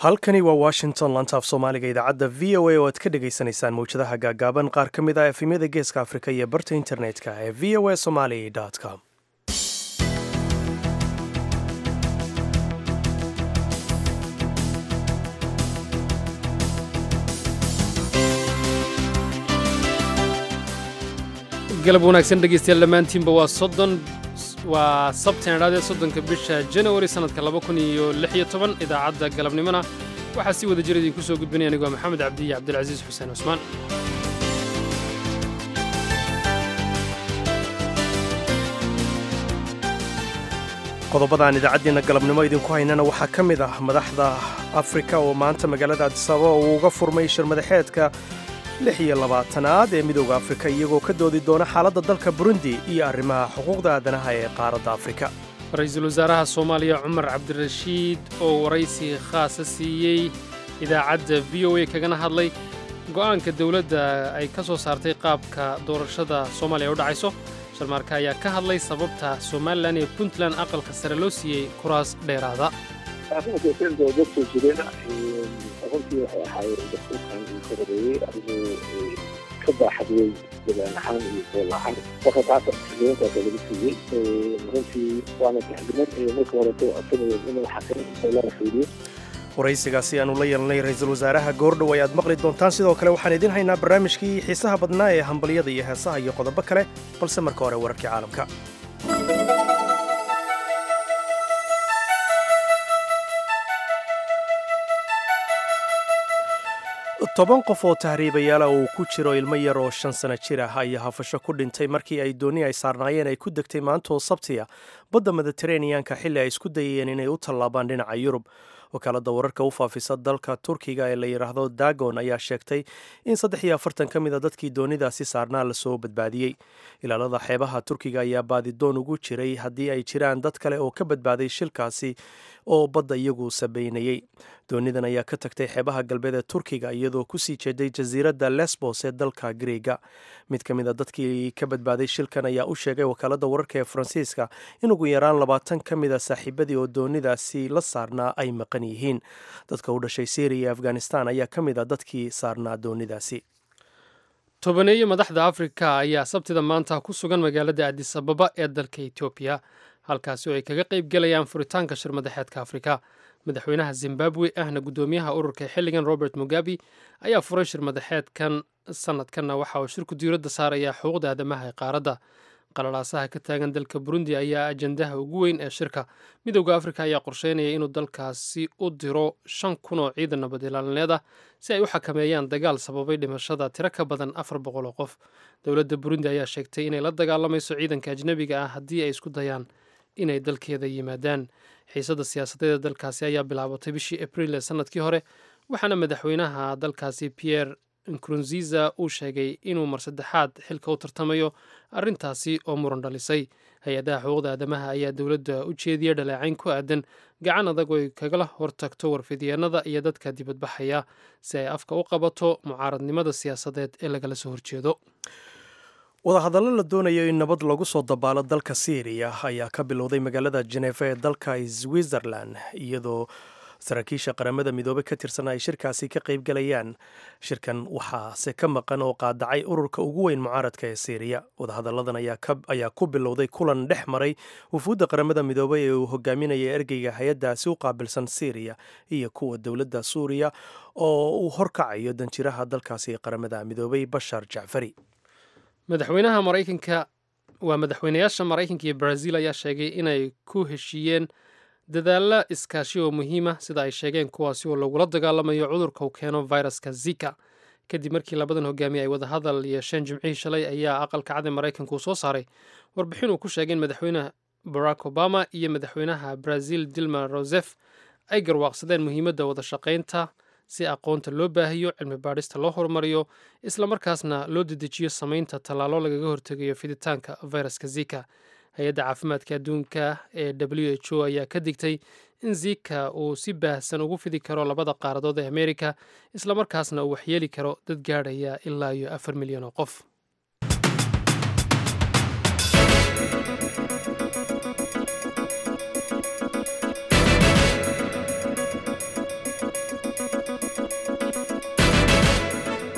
halkani waa washington lantaaf soomaaliga idaacadda v o a oo aad ka dhagaysanaysaan mawjadaha gaagaaban qaar ka mid ah efemyada geeska afrika iyo barta internetka ee v o a somali com galab wanaagsan dhegaystayaal dhammaantiinba waa soddon waa sabtan idhaadee soddonka bisha janawari sannadka laba kun iyo lix iyo toban idaacadda galabnimona waxaa si wada jir idinku soo gudbinaya anigoo maxamed cabdi iyo cabdilcasiis xuseen cusmaan qodobadaan idaacaddiina galabnimo idinku haynana waxaa ka mid ah madaxda afrika oo maanta magaalada adisababa uu uga furmay shir madaxeedka lix iyo labaatanaad ee midooda afrika iyagoo ka doodi doona xaaladda dalka burundi iyo arrimaha xuquuqda aadanaha ee qaaradda afrika ra-iisul wasaaraha soomaaliya cumar cabdirashiid oo waraysi khaasa siiyey idaacadda v o a kagana hadlay go'aanka dowladda ay ka soo saartay qaabka doorashada soomaaliya u dhacayso sharmaarka ayaa ka hadlay sababta somalilan iyo puntland aqalka sare loo siiyey kuraas dheeraada runtii waxay ahaayeen dastuurkan uu ka horeeyey adigoo ka baaxadiyey degaan ahaan iyo bool ahaan marka taas xildhibaankaasa lagu siiyey runtii waana taxdiman marka horeto codsanaya inuu xaqiin lana fiiriyo waraysigaasi aanu la yeelnay ra-iisul wasaaraha goordhow ayaad maqli doontaan sidoo kale waxaan idiin haynaa barnaamijkii xiisaha badnaa ee hambalyada iyo heesaha iyo qodobo kale balse marka hore wararkii caalamka toban qof oo tahriibayaala uu ku jiro ilmo yar oo shan sano jir ah ayaa hafasho ku dhintay markii ay dooni ay saarnaayeen ay ku degtay maanta oo sabtiya badda mediteraneanka xilli ay isku dayayeen inay u tallaabaan dhinaca yurub wakaaladda wararka u faafisa dalka turkiga ee la yidhaahdo dagon ayaa sheegtay in saddex iyo afartan ka mid a dadkii doonidaasi saarnaa lasoo badbaadiyey ilaalada xeebaha turkiga ayaa baadidoon ugu jiray haddii ay jiraan dad kale oo ka badbaaday shilkaasi oo badda iyagu sabaynayey doonidan ayaa ka tagtay xeebaha galbeed ee turkiga iyadoo kusii jeeday jasiiradda lesbos ee dalka greega mid ka mid a dadkii ka badbaaday shilkan ayaa u sheegay wakaaladda wararka ee faransiiska in ugu yaraan labaatan ka mid a saaxiibadii oo doonidaasi la saarnaa ay maqan yihiin dadka u dhashay syriya iyo afghanistan ayaa ka mid a dadkii saarnaa doonidaasi tobaneeyo madaxda afrika ayaa sabtida maanta ku sugan magaalada adis ababa ee dalka etoobiya halkaasi oo ay kaga qayb gelayaan furitaanka shir madaxeedka afrika madaxweynaha zimbabwe ahna guddoomiyaha ururka xilligan robert mugabe ayaa furay shir madaxeedkan sanadkanna waxa uu shirku diiradda saarayaa xuquuqda aadamaha ee qaaradda qalalaasaha ka taagan dalka burundi ayaa ajandaha ugu weyn ee shirka midowda afrika ayaa qorsheynaya inuu dalkaasi u diro shan kun oo ciidan nabad ilaalineed ah si ay u xakameeyaan dagaal sababay dhimashada tiro ka badan afar boqol oo qof dowladda burundi ayaa sheegtay inay la dagaalamayso ciidanka ajnebiga ah haddii ay isku dayaan inay dalkeeda yimaadaan xiisadda siyaasadeeda dalkaasi ayaa bilaabatay bishii abriil ee sanadkii hore waxaana madaxweynaha dalkaasi pierre nkurunziza uu sheegay inuu mar saddexaad xilka u tartamayo arrintaasi oo muran dhalisay hay-adaha xuquuqda aadamaha ayaa dowladda u jeediyay dhaleecayn ku aadan gacan adag oo ay kagala hortagto warfidyeennada iyo dadka dibadbaxaya si ay afka u qabato mucaaradnimada siyaasadeed ee lagala soo horjeedo wadahadallo la doonayo in nabad lagu soo dabaalo dalka syriya ayaa ka bilowday magaalada jenefa ee dalka switzerland iyadoo saraakiisha qaramada midoobey ka tirsan ay shirkaasi ka qaybgalayaan shirkan waxaase ka maqan oo qaadacay ururka ugu weyn mucaaradka ee syriya wadahadalladan ayaa ku bilowday kulan dhex maray wufuudda qaramada midoobey ee uu hogaaminaya ergeyga hay-addaasi u qaabilsan syriya iyo kuwa dowladda suuriya oo uu horkacayo danjiraha dalkaasi ee qaramada midoobey bashar jacfari madaxweynaha maraykanka waa madaxweynayaasha maraykanka iyo brazil ayaa sheegay inay ku heshiiyeen dadaalla iskaashi oo muhiima sida ay sheegeen kuwaasi oo lagula dagaalamayo cudurka uu keeno viruska zika kadib markii labadan hogaamiye ay wadahadal yeesheen jimcihii shalay ayaa aqalka cad ee maraykanka uu soo saaray warbixin uu ku sheegay in madaxweyne barack obama iyo madaxweynaha brazil dilma rosef ay garwaaqsadeen muhiimadda wada shaqaynta si aqoonta loo baahiyo cilmi baadhista loo horumariyo islamarkaasna loo dedejiyo samaynta tallaalo lagaga hortegayo fiditaanka viruska zika hay-adda caafimaadka adduunka ee w h o ayaa ka digtay in zika uu si baahsan ugu fidi karo labada qaaradood ee amerika islamarkaasna uu waxyeeli karo dad gaadhaya ilaa iyo afar milyan oo qof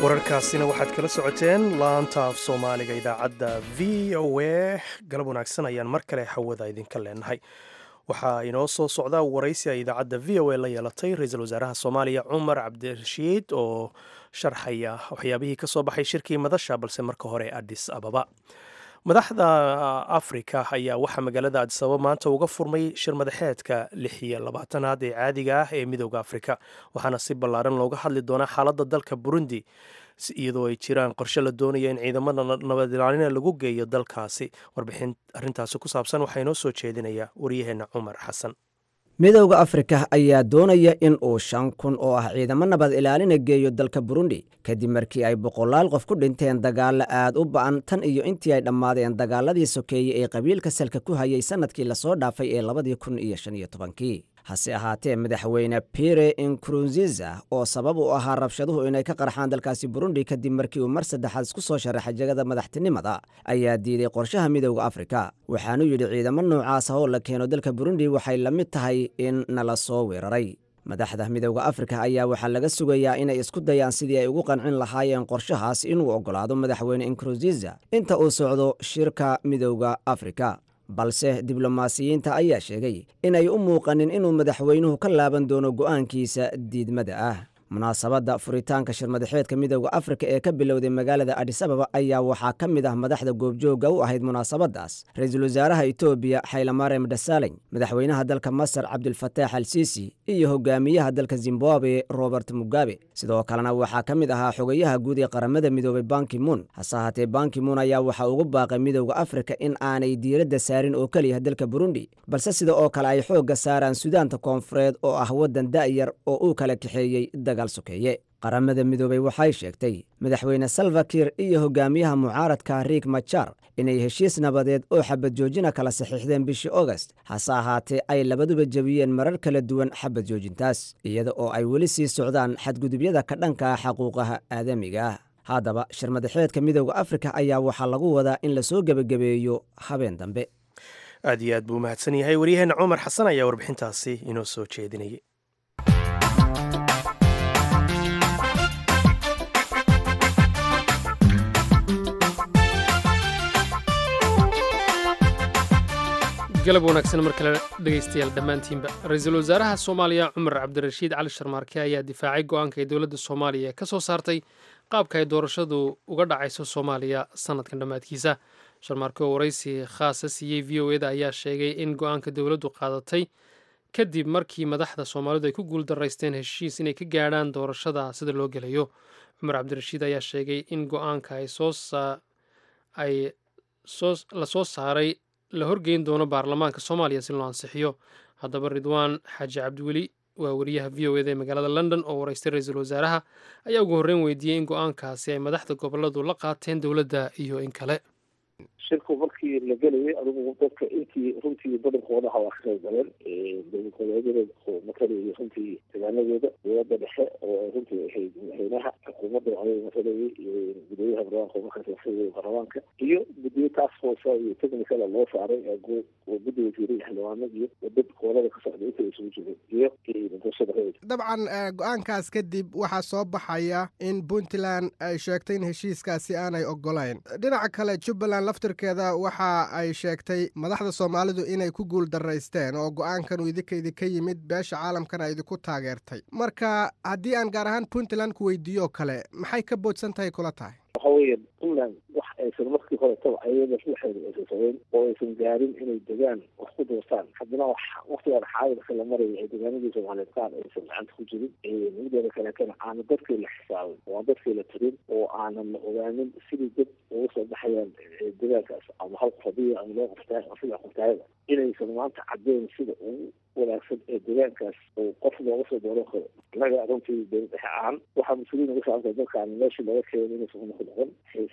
wararkaasina waxaad kala socoteen laanta af soomaaliga idaacadda v o a galab wanaagsan ayaan mar kale hawada idinka leenahay waxaa inoo soo socda waraysi ay idaacadda v o a la yeelatay ra-iisul wasaaraha soomaaliya cumar cabdirashiid oo sharxaya waxyaabihii ka soo baxay shirkii madasha balse marka hore adis ababa madaxda afrika ayaa waxaa magaalada adisababa maanta uga furmay shir madaxeedka lix iyo labaatanaad ee caadiga ah ee midooda afrika waxaana si ballaaran looga hadli doonaa xaaladda dalka burundi iyadoo ay jiraan qorshe la doonaya in ciidamada nabad ilaalina lagu geeyo dalkaasi warbixin arrintaasi ku saabsan waxaa inoo soo jeedinaya waryaheena cumar xasan midowda afrika ayaa doonaya in uu shan kun oo ah ciidamo nabad ilaalina geeyo dalka burundi kadib markii ay boqolaal qof ku dhinteen dagaallo aad u ba'an tan iyo intii ay dhammaadeen dagaaladii sokeeye ee qabiilka salka ku hayay sannadkii lasoo dhaafay ee labadii kun iyo shan iyo tobankii hase ahaatee madaxweyne pire inkurunziza oo sabab u ahaa rabshaduhu inay ka qarxaan dalkaasi burundi kadib markii uu mar saddexaad isku soo sharaxay jagada madaxtinimada ayaa diiday qorshaha midowda afrika waxaanu yidhi ciidamo noocaas ah oo la keeno dalka burundi waxay la mid tahay in nala soo weeraray madaxda midowda afrika ayaa waxaa laga sugayaa inay isku dayaan sidii ay ugu qancin lahaayeen qorshahaas inuu oggolaado madaxweyne inkurunziza inta uu socdo shirka midowda afrika balse diblomaasiyiinta ayaa sheegay inay u muuqanin inuu madaxweynuhu ka laaban doono go'aankiisa diidmada ah munaasabadda furitaanka shirmadaxeedka midowda afrika ee ka bilowday magaalada adis ababa ayaa waxaa ka mid ah madaxda goobjoogga u ahayd munaasabaddaas ra-iisul wasaaraha etoobiya xaylamarem dasaley madaxweynaha dalka masar cabdulfataax al siisi iyo hogaamiyaha dalka zimbabwe robert mugabe sidoo kalena waxaa ka mid ahaa xogayaha guud ee qaramada midoobay bankimuun hase ahaatee bankimuun ayaa waxaa ugu baaqay midowda afrika in aanay diiradda saarin oo keliya dalka burundi balse sida oo kale ay xoogga saaraan sudaanta koonfureed oo ah waddan da'yar oo uu kala kaxeeyey sokeeye qaramada midoobey waxay sheegtay madaxweyne salvakir iyo hogaamiyaha mucaaradka riik majar inay heshiis nabadeed oo xabad joojina kala saxiixdeen bishii ogast hase ahaatee ay labaduba jebiyeen marar kala duwan xabad joojintaas iyada oo ay weli sii socdaan xadgudubyada ka dhanka ah xaquuqaha aadamiga ah haddaba shirmadaxeedka midowda afrika ayaa waxaa lagu wadaa in lasoo gebagabeeyo habeen dambe aad iyo aad buu mahadsan yahay waryaheena cumar xasan ayaa warbixintaasi inoo soo jeedinayay galab wanaagsan mar kale dhegaystayaal dhammaantiinba ra-iisul wasaaraha soomaaliya cumar cabdirashiid cali sharmaarke ayaa difaacay go-aanka ay dowladda soomaaliya ka soo saartay qaabka ay doorashadu uga dhacayso soomaaliya sannadkan dhammaadkiisa sharmaarke oo waraysi khaasa siiyey v o eda ayaa sheegay in go-aanka dowladdu qaadatay kadib markii madaxda soomaalidu ay ku guuldaraysteen heshiis inay ka gaadhaan doorashada sida loo gelayo cumar cabdirashiid ayaa sheegay in go-aanka ay la soo saaray la horgeyn doono baarlamaanka soomaaliya si loo ansixiyo haddaba ridwaan xaaji cabdiweli waa wariyaha v o eda ee magaalada london oo waraystay ra-iisul wasaaraha ayaa ugu horreyn weydiiyey in go-aankaasi ay madaxda goboladu la qaateen dowladda iyo in kale shirku markii la gelayay adigu dadka intii runtii badankoodaha waa ka qayb galeen dowlad goboleedyada matalayay runtii deegaanadooda dowladda dhexe oo runtii ahayd madaxweynaha xukuumadda ayaga matalayay gudooyaha barlamaanka markaas matalayay baarlamaanka iyo guddiyo task force iyo technicala loo saaray oo guddi wasiiray xildhibaano iyo dad gobolada ka socda inta isugu jiray iyo doorashada dabcan go-aankaas kadib waxaa soo baxaya in puntland ay sheegtay in heshiiskaasi aanay ogolayn dhinaca kale jubbaland laftirkeeda waxa ay sheegtay madaxda soomaalidu inay ku guul daraysteen oo go-aankan uu idinka idinka yimid beesha caalamkana idinku taageertay marka haddii aan gaar ahaan puntland ku weydiiyo kale maxay ka boodsan tahay kula tahay waxa weeye puntland wax aysan markii horetaba ayada ruuxeeda aysan sameyn oo aysan gaarin inay degaan wax ku doortaan haddana wax waktigaan xaadirka la maraya ay degaanadii soomaaliyeed qaar aysan gacanta ku jirin mideeda kaleetana aana dadkii la xisaabin oo aan dadkii la tirin oo aanan la ogaanin sidii dad uga soo baxayaan degaankaas ama hal qof hadiya ama loo qoftaay ama saddex qoftaayada inaysan maanta caddeyn sida ugu wanaagsan ee degaankaas oo qof looga soo dooran karo innaga runtii dowlad dhexe ahaan waxaa mas-uuliyin uga saabta dadkaan meeshii laga keeno inaysan ku noqon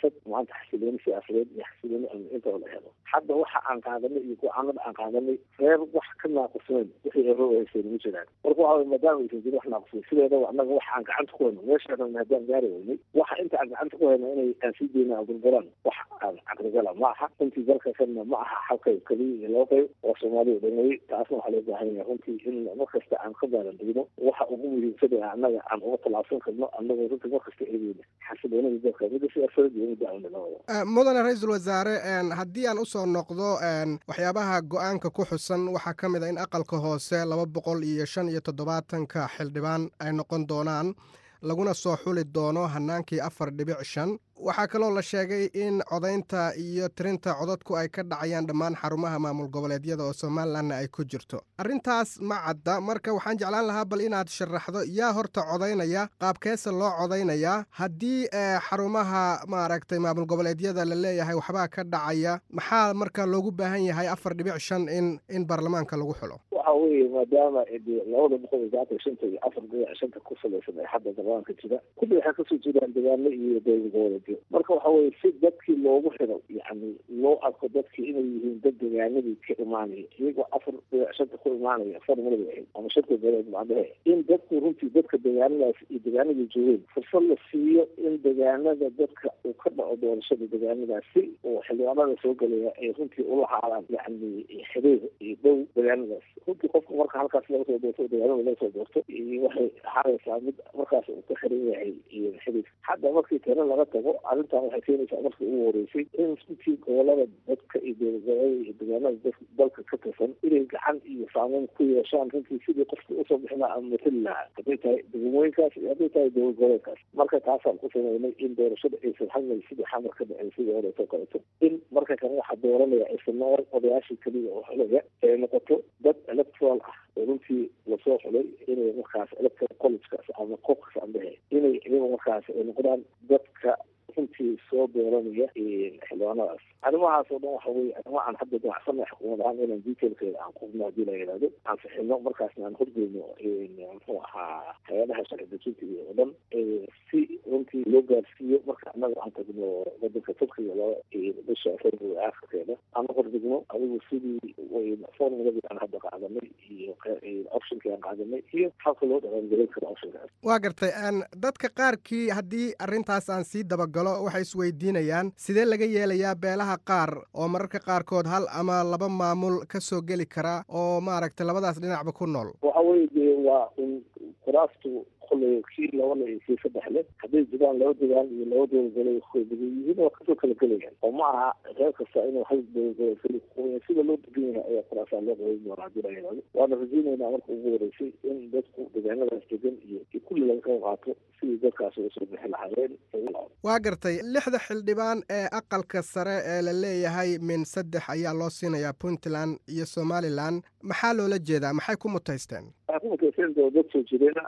siyaasad maanta xasilooni siyaasadeed iyo xasilooni amni intoo la helo hadda waxa aan qaadanay iyo go-aanada aan qaadanay reer wax ka naaqusnayn wixii eero hayseen ma jiraan marka waxa wey maadaama aysan jirin wax naaqusnayn sideedaba annaga waxa aan gacanta ku hayno meeshaana haddaan gaari weynay waxa inta aan gacanta ku hayno inay aan sii deyna aan burburaan wax aan caqligala ma aha runtii dalka kanna ma aha hal qayb keliya iyo laba qayb oo soomaaliya dhamay taasna waxaa loo baahan yahay runtii in markasta aan ka baaran degno waxa ugu muhiimsan ee annaga aan uga tallaabsan karno annagoo runtii markasta eegeyna xasiloonada dalka midda siyaasadeed iyo midda amni labadaba mudane ra-iisul wasaare haddii aan usoo noqdo waxyaabaha go-aanka ku xusan waxaa ka mid a in aqalka hoose laba boqol iyo shan iyo toddobaatanka xildhibaan ay noqon doonaan laguna soo xuli doono hanaankii afar dhibic shan waxaa kaloo la sheegay in codaynta iyo tirinta codadku ay ka dhacayaan dhammaan xarumaha maamul goboleedyada oo somalilanna ay ku jirto arrintaas ma cadda marka waxaan jeclaan lahaa bal inaad sharaxdo yaa horta codaynaya qaabkeese loo codaynayaa haddii xarumaha maaragtay maamul goboleedyada la leeyahay waxbaa ka dhacaya maxaa marka loogu baahan yahay afar dhibic shan in in baarlamaanka lagu xulo waxa weeye maadaama labada boqol iyo saatan shanta iyo afar dhibic shanta ku salaysan ee hadda baarlamaanka jira kulli waxay kasoo jeedaan degaano iyo dowlad goboleedyo marka waxa weye si dadkii loogu xiro yani loo arko dadkii inay yihiin dad degaanadii ka imaanaya iyagoo afar dhibic shanta ku imaanaya farmada ahayd ama shanta goboleed macdahe in dadku runtii dadka degaanadaas iyo degaanadii joogeen fursad la siiyo in degaanada dadka uu ka dhaco doorashada degaanadaas si oo xildhibaanada soo gelaya ay runtii ula haadaan yani xiriir iyo dhow degaanadaas runtii qofka marka halkaas laga soo doorto degaanada laga soo doorto waxay ahaanaysaa mid markaas uu ka xiran yahay xiriir hadda markii tiro laga tago arrintan waxay keenaysaa markii ugu horeysay in runtii gobolada dadka iyo dowladgoboleeda iyo degaanada dalka ka tirsan inay gacan iyo saameyn ku yeeshaan runtii sidii qofka usoo bixin lahaa ama matali lahaa hadday tahay degmooyinkaas iyo hadday tahay dowlad goboleedkaas marka taasaan ku sameynay in doorashada aysan hadmay sidii xamar ka dhacay sidii horeeto kaleeto in marka kan waxaa dooranaya aysan noqon odayaashii keliya oo xulaya ee noqoto dad electoral ah oo runtii lasoo xulay inay markaas electoral collegekaas ama qofkas ambehe inay iyaga markaas ay noqdaan dadka runtii soo dooranaya xildhibaanadaas arrimahaas oo dhan waxa weye arrimo aan hadda danacsana xukuumad ahaan inaan detailkeeda aan qubno haddii la yidhahdo aan fixino markaasna aan horgeyno muxuu ahaa hay-adaha sharci dejinta iyo oo dhan si runtii loo gaarsiiyo marka annaga aan tagno wadanka turkiga loo bisha february aakhirkeeda aan hordigno adigu sidii formuladii aan hadda qaadanay iyo optionkii aan qaadanay iyo habka loo dhaqangelin karo optionkaas waa gartay dadka qaarkii haddii arrintaas aan sii dabagalo waxay isweydiinayaan sidee laga yeelayaa beelaha qaar oo mararka qaarkood hal ama laba maamul ka soo geli kara oo maaragtay labadaas dhinacba ku nool waxa weye dee waa in kuraastu koley kii labana iyo kii saddexle hadday jiraan laba degaan iyo laba dowladgole degan yihiin waa kasoo kala gelayaan oo ma aha reer kasta inuu hal dowladgole keli kuqoya sida loo degan yahay ayaa kuraasaa loo qaban doonaa hadii la yidhahdo waana rajeynaynaa marka ugu horeysay in dadku degaanadaas degan iyo kulli laga qayb qaato sidii dadkaas uga soo bixi lahaayeen waa gartay lixda xildhibaan ee aqalka sare ee la leeyahay min saddex ayaa loo siinayaa puntland iyo somalilan maxaa loola jeedaa maxay ku mutaysteen waxay ku mutaysteen doo dad soo jireena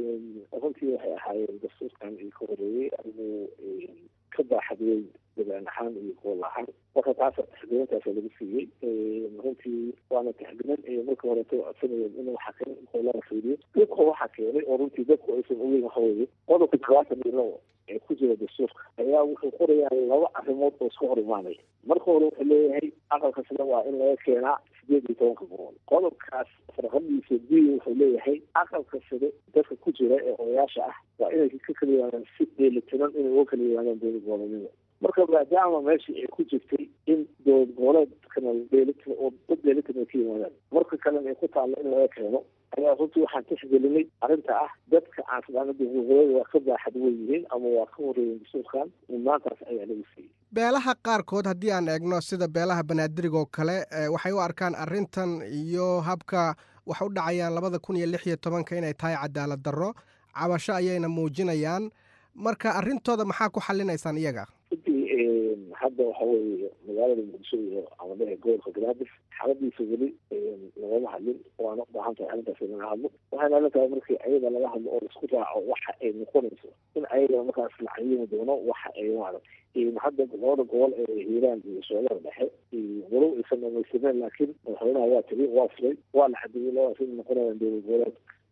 runtii waxay ahaayeen dastuurkan iyo ka horeeyey adigu ka baaxadweyn degaan ahaan iyo gool ahaan marka taas taxgelintaasa lagu siiyey runtii waana taxgelin marka horeeto codsanayeen in waxa keen goolada fiiriyo dhibka waxa keenay oo runtii dadku aysan ogeyn waxa weeye qodobka todobaatan iyo labo ee ku jira dastuurka ayaa wuxuu qorayaa laba arrimood oo iska hor imaanaya marka hore wuxuu leeyahay aqalka sida waa in laga keenaa sideed iyo tobanka boqol qodobkaas farqadiisa b wuxuu leeyahay aqalka side dadka ku jira ee odayaasha ah waa inay ka kala yimaadaan si dheelitiran inay uga kala yimaadaan dowlad goboleedyada marka maadaama meeshii ay ku jirtay in dowlad goboleedkana dheelitir oo dad dheelitir ay ka yimaadaan marka kalena ay ku taallo in laga keeno ayaa runtii waxaan tixgelinay arrinta ah dadka aan sadaana dowladgoboleeda waa ka baaxad wen yihiin ama waa ka horeeyen dastuurkan maantaas ayaa lagu siiyey beelaha qaarkood haddii aan eegno sida beelaha banaadirigoo kale waxay u arkaan arrintan iyo habka wax u dhacayaan labada kun iyo lix iyo tobanka inay tahay cadaalad darro cabasho ayayna muujinayaan marka arrintooda maxaa ku xalinaysaan iyaga runtii hadda waxa weeye magaalada muqdisho iyo amadaha gobolka galaadis xaaladiisa weli lagama hadlin waana u baahan tahay arrintaas in laga hadlo waxayna la tahay markii ayaga laga hadlo oo laisku raaco waxa ay noqonayso in ayaga markaas la cayimi doono waxa ay maaragtay hadda labada gobol ee hiiraan iyo soolada dhexe walow aysan dhamaystiren laakiin madaxweynaha waa tegi waa furay waa la cadeeyey labadaas in noqonayaan dowlad goboleed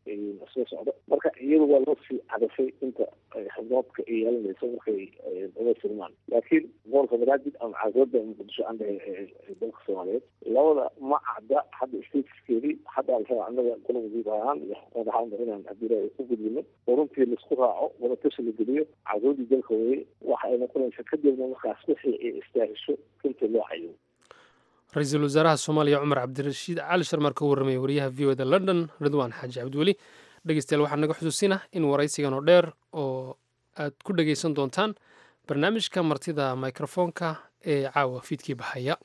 soo socdo marka iyadu waa loo sii cadashay inta xubnoodka ay yeelanayso markay uga sirmaan laakiin gobolka banaadir ama caasimada muqdisho aan dhahay dalka soomaaliyeed labada ma cadda hadda statuskeedii hadda alraa annaga gola wasiir ahaan iyo xukuumad ahaanba inaan adila ku gudbino oo runtii laisku raaco wadatashi la geliyo caasimada dalka weye waxa ay noqonaysa kadibna markaas wixii ay istaahisho runtii loo cayo ra-iisul wasaaraha soomaaliya cumar cabdirashiid cali sharmar ka warramaya wariyaha v o da london ridwaan xaaji cabdiweli dhegeystayaal waxaa naga xusuusina in waraysigan oo dheer oo aad ku dhegeysan doontaan barnaamijka martida mikrofoonka ee caawa fiidkii bahaya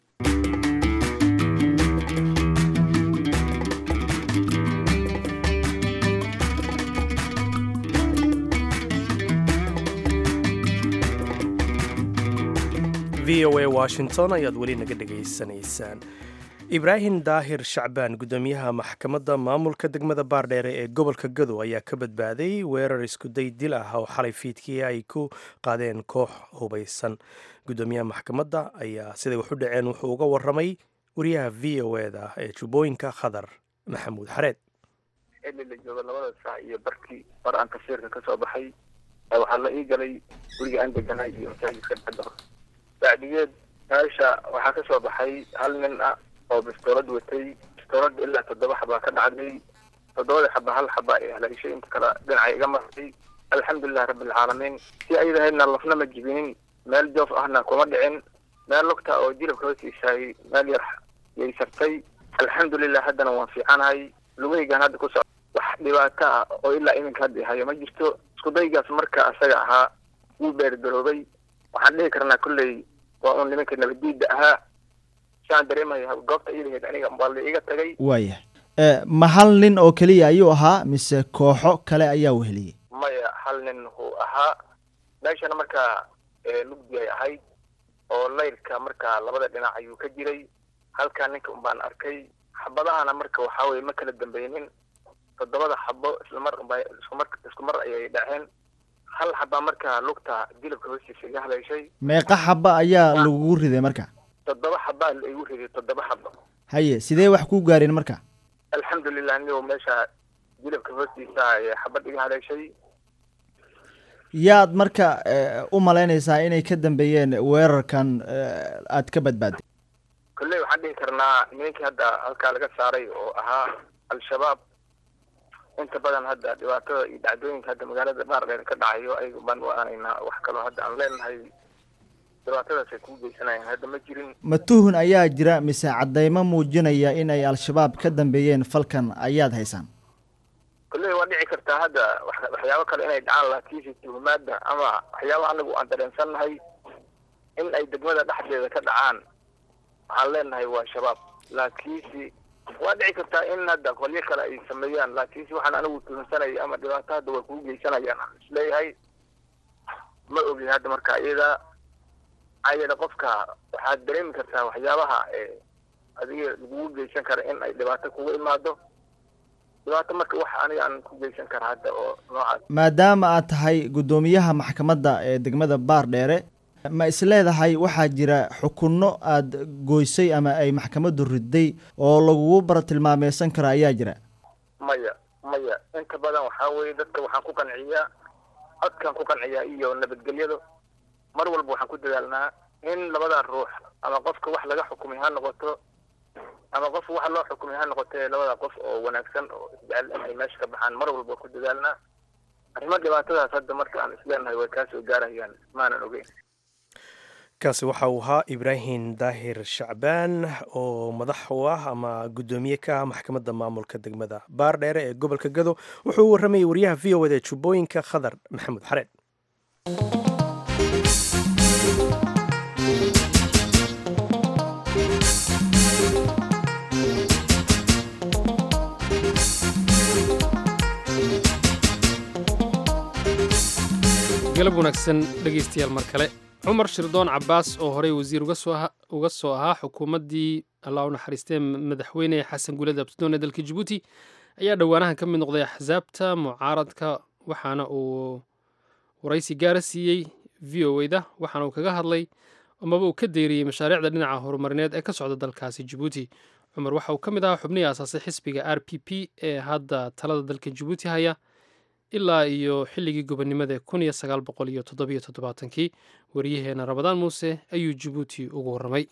v o a washington ayaad weli naga dhegaysanaysaan ibraahim daahir shacbaan guddoomiyaha maxkamadda maamulka degmada baardheere ee gobolka gado ayaa ka badbaaday weerar iskuday dil ah oo xalay fiidkii ay ku qaadeen koox hubaysan guddoomiyaha maxkamadda ayaa siday wax u dhaceen wuxuu uga waramay wariyaha v o eda ee jubbooyinka khadar maxamuud xareed xilli la joogo labada saac iyo barkii mar aan tafsiirka ka soo baxay waxaa la ii galay guriga aan deganay iyo masaajidka dhexda bacdigeed meesha waxaa ka soo baxay hal nin ah oo bistoolad watay bistoolad ilaa toddoba xabaa ka dhacday toddobada xaba hal xaba ay haleeshay inta kale dhinacay iga martay alxamdulilah rabbilcaalamiin si ayadahaydna lafna ma jibinin meel joof ahna kuma dhicin meel lugta oo jilibka hoostiisaay meel yar yay sartay alxamdulilah haddana waan fiicanahay lugahaygaan hadda ku soc wax dhibaato ah oo ilaa iminka hadda hayo ma jirto iskudaygaas marka asaga ahaa wuu beergaroobay waxaan dhihi karnaa kolley waa uun nimanka nabadiida ahaa saan dareemaya goobta iidaheed aniga baa la iga tagay waayahay ma hal nin oo keliya ayuu ahaa mise kooxo kale ayaa weheliyey maya hal nin wuu ahaa meeshana markaa lugdi ay ahayd oo layrka markaa labada dhinac ayuu ka jiray halkaa ninka un baan arkay xabadahana marka waxaa weye ma kala dambeynin toddobada xabo islamar unba iskumar isku mar ayay dhaceen hal xabaa markaa lugta jilibka hoostiisa iga haleeshay meeqa xaba ayaa lagugu riday marka toddoba xabaa la igu riday toddoba xabo haye sidee wax ku gaareen marka alxamdulilah nigo meesha jilibka hoostiisa ayay xabad iga haleeshay yaad marka u malaynaysaa inay ka dambeeyeen weerarkan aad ka badbaaday kolley waxaan dhihi karnaa nimankii hadda halkaa laga saaray oo ahaa al-shabaab inta badan hadda dhibaatada iyo dhacdooyinka hadda magaalada baardheer ka dhacayo ayaga baan u aanaynaa wax kaloo hadda aan leenahay dhibaatadaas ay kuu geysanayaan hadda ma jirin ma tuhun ayaa jira mise caddaymo muujinaya in ay al-shabaab ka dambeeyeen falkan ayaad haysaan kolley waa dhici kartaa hadda waxyaabo kale inay dhacaan laakiinse tuhumaadda ama waxyaaba anagu aan dareensannahay in ay degmada dhexdeeda ka dhacaan waxaan leenahay waa shabaab laakiinse waa dhici kartaa in hadda qolyo kale ay sameeyaan laakiinse waxaan anigu tuhunsanayay ama dhibaato hadda waa kugu geysanayaan aan isleeyahay ma ogi hadda marka iyada maxaa yeele qofka waxaad dareemi kartaa waxyaabaha ee adiga lagugu geysan kara in ay dhibaato kugu imaado dhibaato marka wax aniga aan ku geysan kara hadda oo noocaas maadaama aad tahay guddoomiyaha maxkamadda ee degmada baardheere ma isleedahay waxaa jira xukunno aad goysay ama ay maxkamaddu riday oo lagugu baratilmaameysan kara ayaa jira maya maya inta badan waxaa weeye dadka waxaan ku qanciyaa codkaan ku qanciyaa iyo nabadgelyada mar walba waxaan ku dadaalnaa in labada ruux ama qofka wax laga xukumay ha noqoto ama qof wax loo xukumay ha noqotee labada qof oo wanaagsan oo isjecel in ay meesha ka baxaan mar walba ku dadaalnaa arrimo dhibaatadaas hadda marka aan isleenahay way kaa soo gaarayaan maanan ogeyn kaasi waxa uu ahaa ibraahim daahir shacbaan oo madax u ah ama guddoomiye ka ah maxkamadda maamulka degmada baardheere ee gobolka gado wuxuu u warramayay wariyaha v o eda jubbooyinka khadar maxamuud xareed galab wanaagsan dhegaystayaal mar kale cumar shirdoon cabaas oo horey wasiir uga soo ahaa xukuumaddii allah u naxariistee madaxweyne xasan guuled abtidoon ee dalka jabuuti ayaa dhowaanahan ka mid noqday axsaabta mucaaradka waxaana uu waraysi gaara siiyey v o eda waxaana uu kaga hadlay amaba uu ka deeriyey mashaariicda dhinaca horumarineed ee ka socda dalkaasi jabuuti cumar waxa uu ka mid ahaa xubnihii aasaasay xisbiga r p p ee hadda talada dalka jabuuti haya ilaa iyo xilligii gobonnimada kun iyo sagaal boqol iyo toddobiyo toddobaatankii waryaheena rabadaan muuse ayuu jabuuti ugu warramay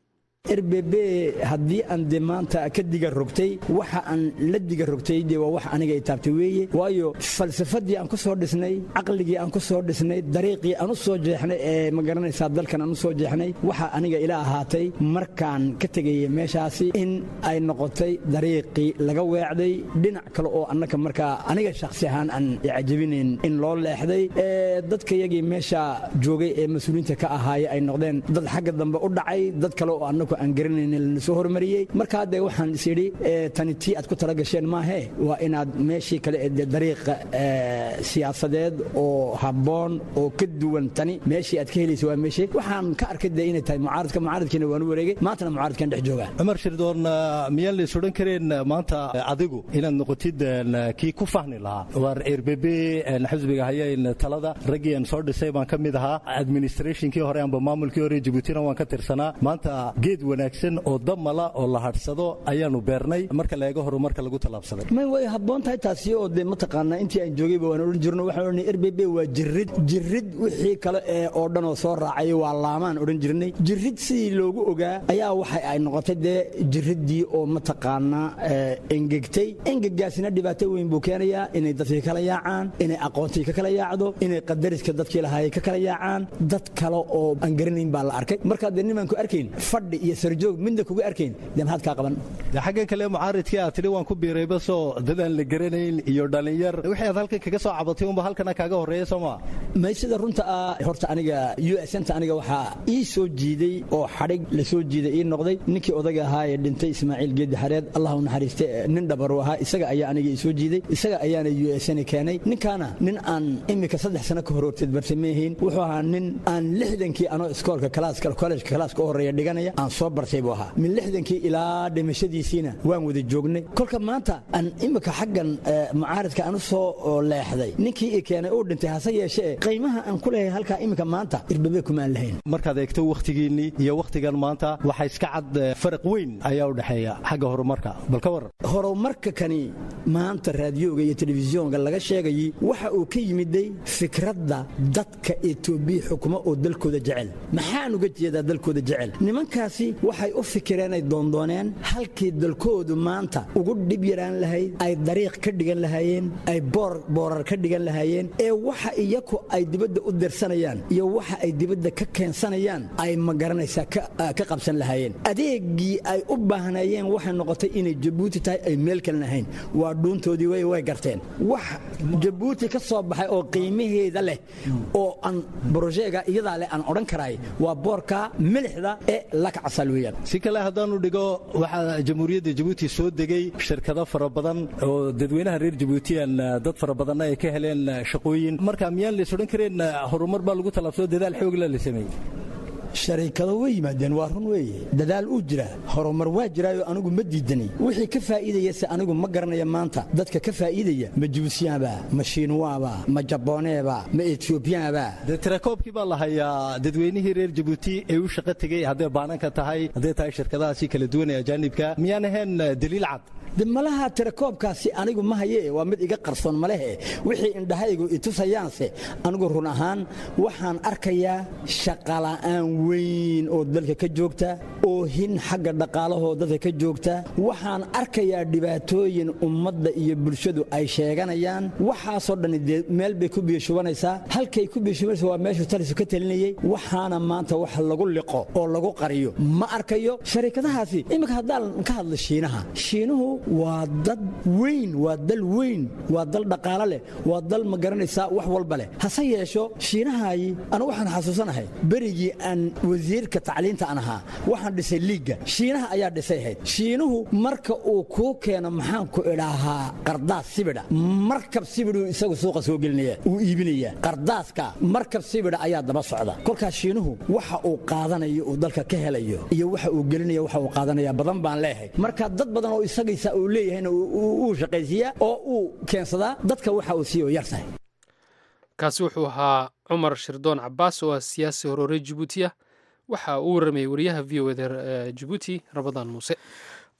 rbb haddii aan de maanta ka diga rogtay waxa aan la diga rogtay de waa wax aniga itaabtay weeye waayo falsafadii aan ku soo dhisnay caqligii aan ku soo dhisnay dariiqii aan u soo jeexnay ee ma garanaysaa dalkan aan u soo jeexnay waxa aniga ila ahaatay markaan ka tegayay meeshaasi in ay noqotay dariiqii laga weecday dhinac kale oo annaka markaa aniga shakhsi ahaan aan cajabinayn in loo leexday ee dadkayagii meesha joogay ee mas-uuliyiinta ka ahaaya ay noqdeen dad xagga dambe u dhacay dad kale oo annagu aan garanayn lana soo hormariyey markaa dee waxaan is idhi tani tii aad ku tala gasheen maahee waa inaad meeshii kale ee dee dariiqa siyaasadeed oo habboon oo ka duwan tani meeshii aad ka helaysa waa meeshee waxaan ka arkay dee inay tahay mucaaradka mucaaradkiina waan u wareegay maantana mucaaradkan dhex joogaa cumar shirdoon miyaan la is odhan kareen maanta adigu inaad noqotid kii ku fahmi lahaa waar rbb xisbiga hayayn talada raggii aan soo dhisay baan ka mid ahaa administrationkii hore amba maamulkii hore jabuutina waan ka tirsanaa maanta geed wanaagsan oo damala oo la hadhsado ayaanu beernay marka la eego horumarka lagu tallaabsaday may way habboon tahay taasi oo dee mataqaanaa intii aan joogayba waan odhan jirno waxaan odhanay rbb waa jirid jirid wixii kale ee oo dhan oo soo raacay waa laamaan odhan jirnay jirid sidii loogu ogaa ayaa waxa ay noqotay dee jiriddii oo mataqaanaa engegtay engegaasina dhibaato weyn buu keenayaa inay dadkii kala yaacaan inay aqoontii ka kala yaacdo inay qadariska dadkii lahaayay ka kala yaacaan dad kale oo aan garanayn baa la arkay markaa dee nimaan ku arkayn fadhi iyo sarjoog midna kuga arkayn dee maxaad kaa qaban xaggan kale mucaaridkii aad tidhi waan ku biiray basoo dad aan la garanayn iyo dhallinyar wixii aad halkan kaga soo cabatay unba halkana kaaga horreeya soo maa may sida runta ah horta aniga u s nta aniga waxaa ii soo jiiday oo xadhig la soo jiiday ii noqday ninkii odaga ahaa ee dhintay ismaaciil geedi xareed allah u naxariiste nin dhabaru ahaa isaga ayaa aniga ii soo jiiday isaga ayaana u s n keenay ninkaana nin aan imika saddex sano ka hor horteed bartay meehiin wuxuu ahaa nin aan lixdankii anoo iskoolka kalaaska kollejka kalaaska u horreeya dhiganaya aan soo bartay buu ahaa min lixdankii ilaa dhimashadiisiina waan wada joognay kolka maanta aan imika xaggan mucaaradka aan u soo leexday ninkii i keenay uu dhintay hase yeeshee qiimaha aan ku leeyahay halkaa imika maanta irbabe kumaan lahayn markaad eegto wakhtigiinnii iyo wakhtigan maanta waxa iska cad faraq weyn ayaa u dhexeeya xagga horumarka bal ka waran horumarka kani maanta raadiyoga iyo telefisyoonka laga sheegayay waxa uu ka yimiday fikradda dadka etoobiya xukumo oo dalkooda jecel maxaan uga jeedaa dalkooda jecel nimankaasi waxay u fikireen ay doondooneen halkii dalkoodu maanta ugu dhib yaraan lahayd ay dariiq ka dhigan lahaayeen ay boorar ka dhigan lahaayeen ee waxa iyaku ay dibadda u dirsanayaan iyo waxa ay dibadda ka keensanayaan ay ma garanaysaa ka qabsan lahaayeen adeegii ay u baahnaayeen waxay noqotay inay jabuuti tahay ay meel kalen ahayn waa dhuuntoodii way way garteen wax jabuuti ka soo baxay oo qiimaheeda leh oo aan brojeega iyadaa leh aan odhan karaay waa boorka milixda ee lakacasal weeyaan si kale haddaanu dhigo waxaa jamhuuriyadda jabuuti soo degay shirkado fara badan oo dadweynaha reer jabuutiyan dad fara badanna ay ka heleen shaqooyin marka miyaan lays odhan kareen horumar baa lagu tallaabsado dadaal xoogla la sameeyey shariikado way yimaadeen waa run weeye dadaal uu jira horumar waa jiraayo anigu ma diidanay wixii ka faa'iidayase anigu ma garanaya maanta dadka ka faa'iidaya ma jibuusiyaanba ma shiinuwaaba ma jabooneeba ma etoobiyaanba dee tirakoobkii baa la hayaa dadweynihii reer jabuuti ee u shaqo tegey hadday baananka tahay hadday tahay shirkadahaasi kala duwan ee ajaanibka miyaan ahayn daliil cad de malaha tirakoobkaasi anigu ma haye waa mid iga qarsoon malehe wixii indhahaygu itusayaanse anigu run ahaan waxaan arkayaa shaqala'aan weyn oo dalka ka joogta oo hin xagga dhaqaalahoo dalka ka joogta waxaan arkayaa dhibaatooyin ummadda iyo bulshadu ay sheeganayaan waxaasoo dhan dee meel bay ku biyashubanaysaa halkay ku biyashubanaysa waa meeshuu talisu ka talinayey waxaana maanta wax lagu liqo oo lagu qariyo ma arkayo shariikadahaasi iminka haddaan ka hadla shiinaha shiinuhu waa dad weyn waa dal weyn waa dal dhaqaalo leh waa dal ma garanaysaa wax walba leh hase yeesho shiinahayi anu waxaan xasuusanahay berigii aan wasiirka tacliinta aan ahaa waxaan dhisay liigga shiinaha ayaa dhisay ahayd shiinuhu marka uu kuu keeno maxaan ku idhaahaa qardaas sibidha markab sibidhuu isagu suuqa soo gelinaya uu iibinaya qardaaska markab sibidha ayaa daba socda kolkaas shiinuhu waxa uu qaadanayo uu dalka ka helayo iyo waxa uu gelinaya waxa uu qaadanaya badan baan leeyahay marka dad badan oo isagaysa uu leeyahayna uu shaqaysiiyaa oo uu keensadaa dadka waxa uu siiyo yartahay kaasi wuxuu ahaa cumar shirdoon cabaas oo ah siyaasi horoore jabuuti ah waxa uu waramayay wariyaha v o eda jabuuti rabadaan muuse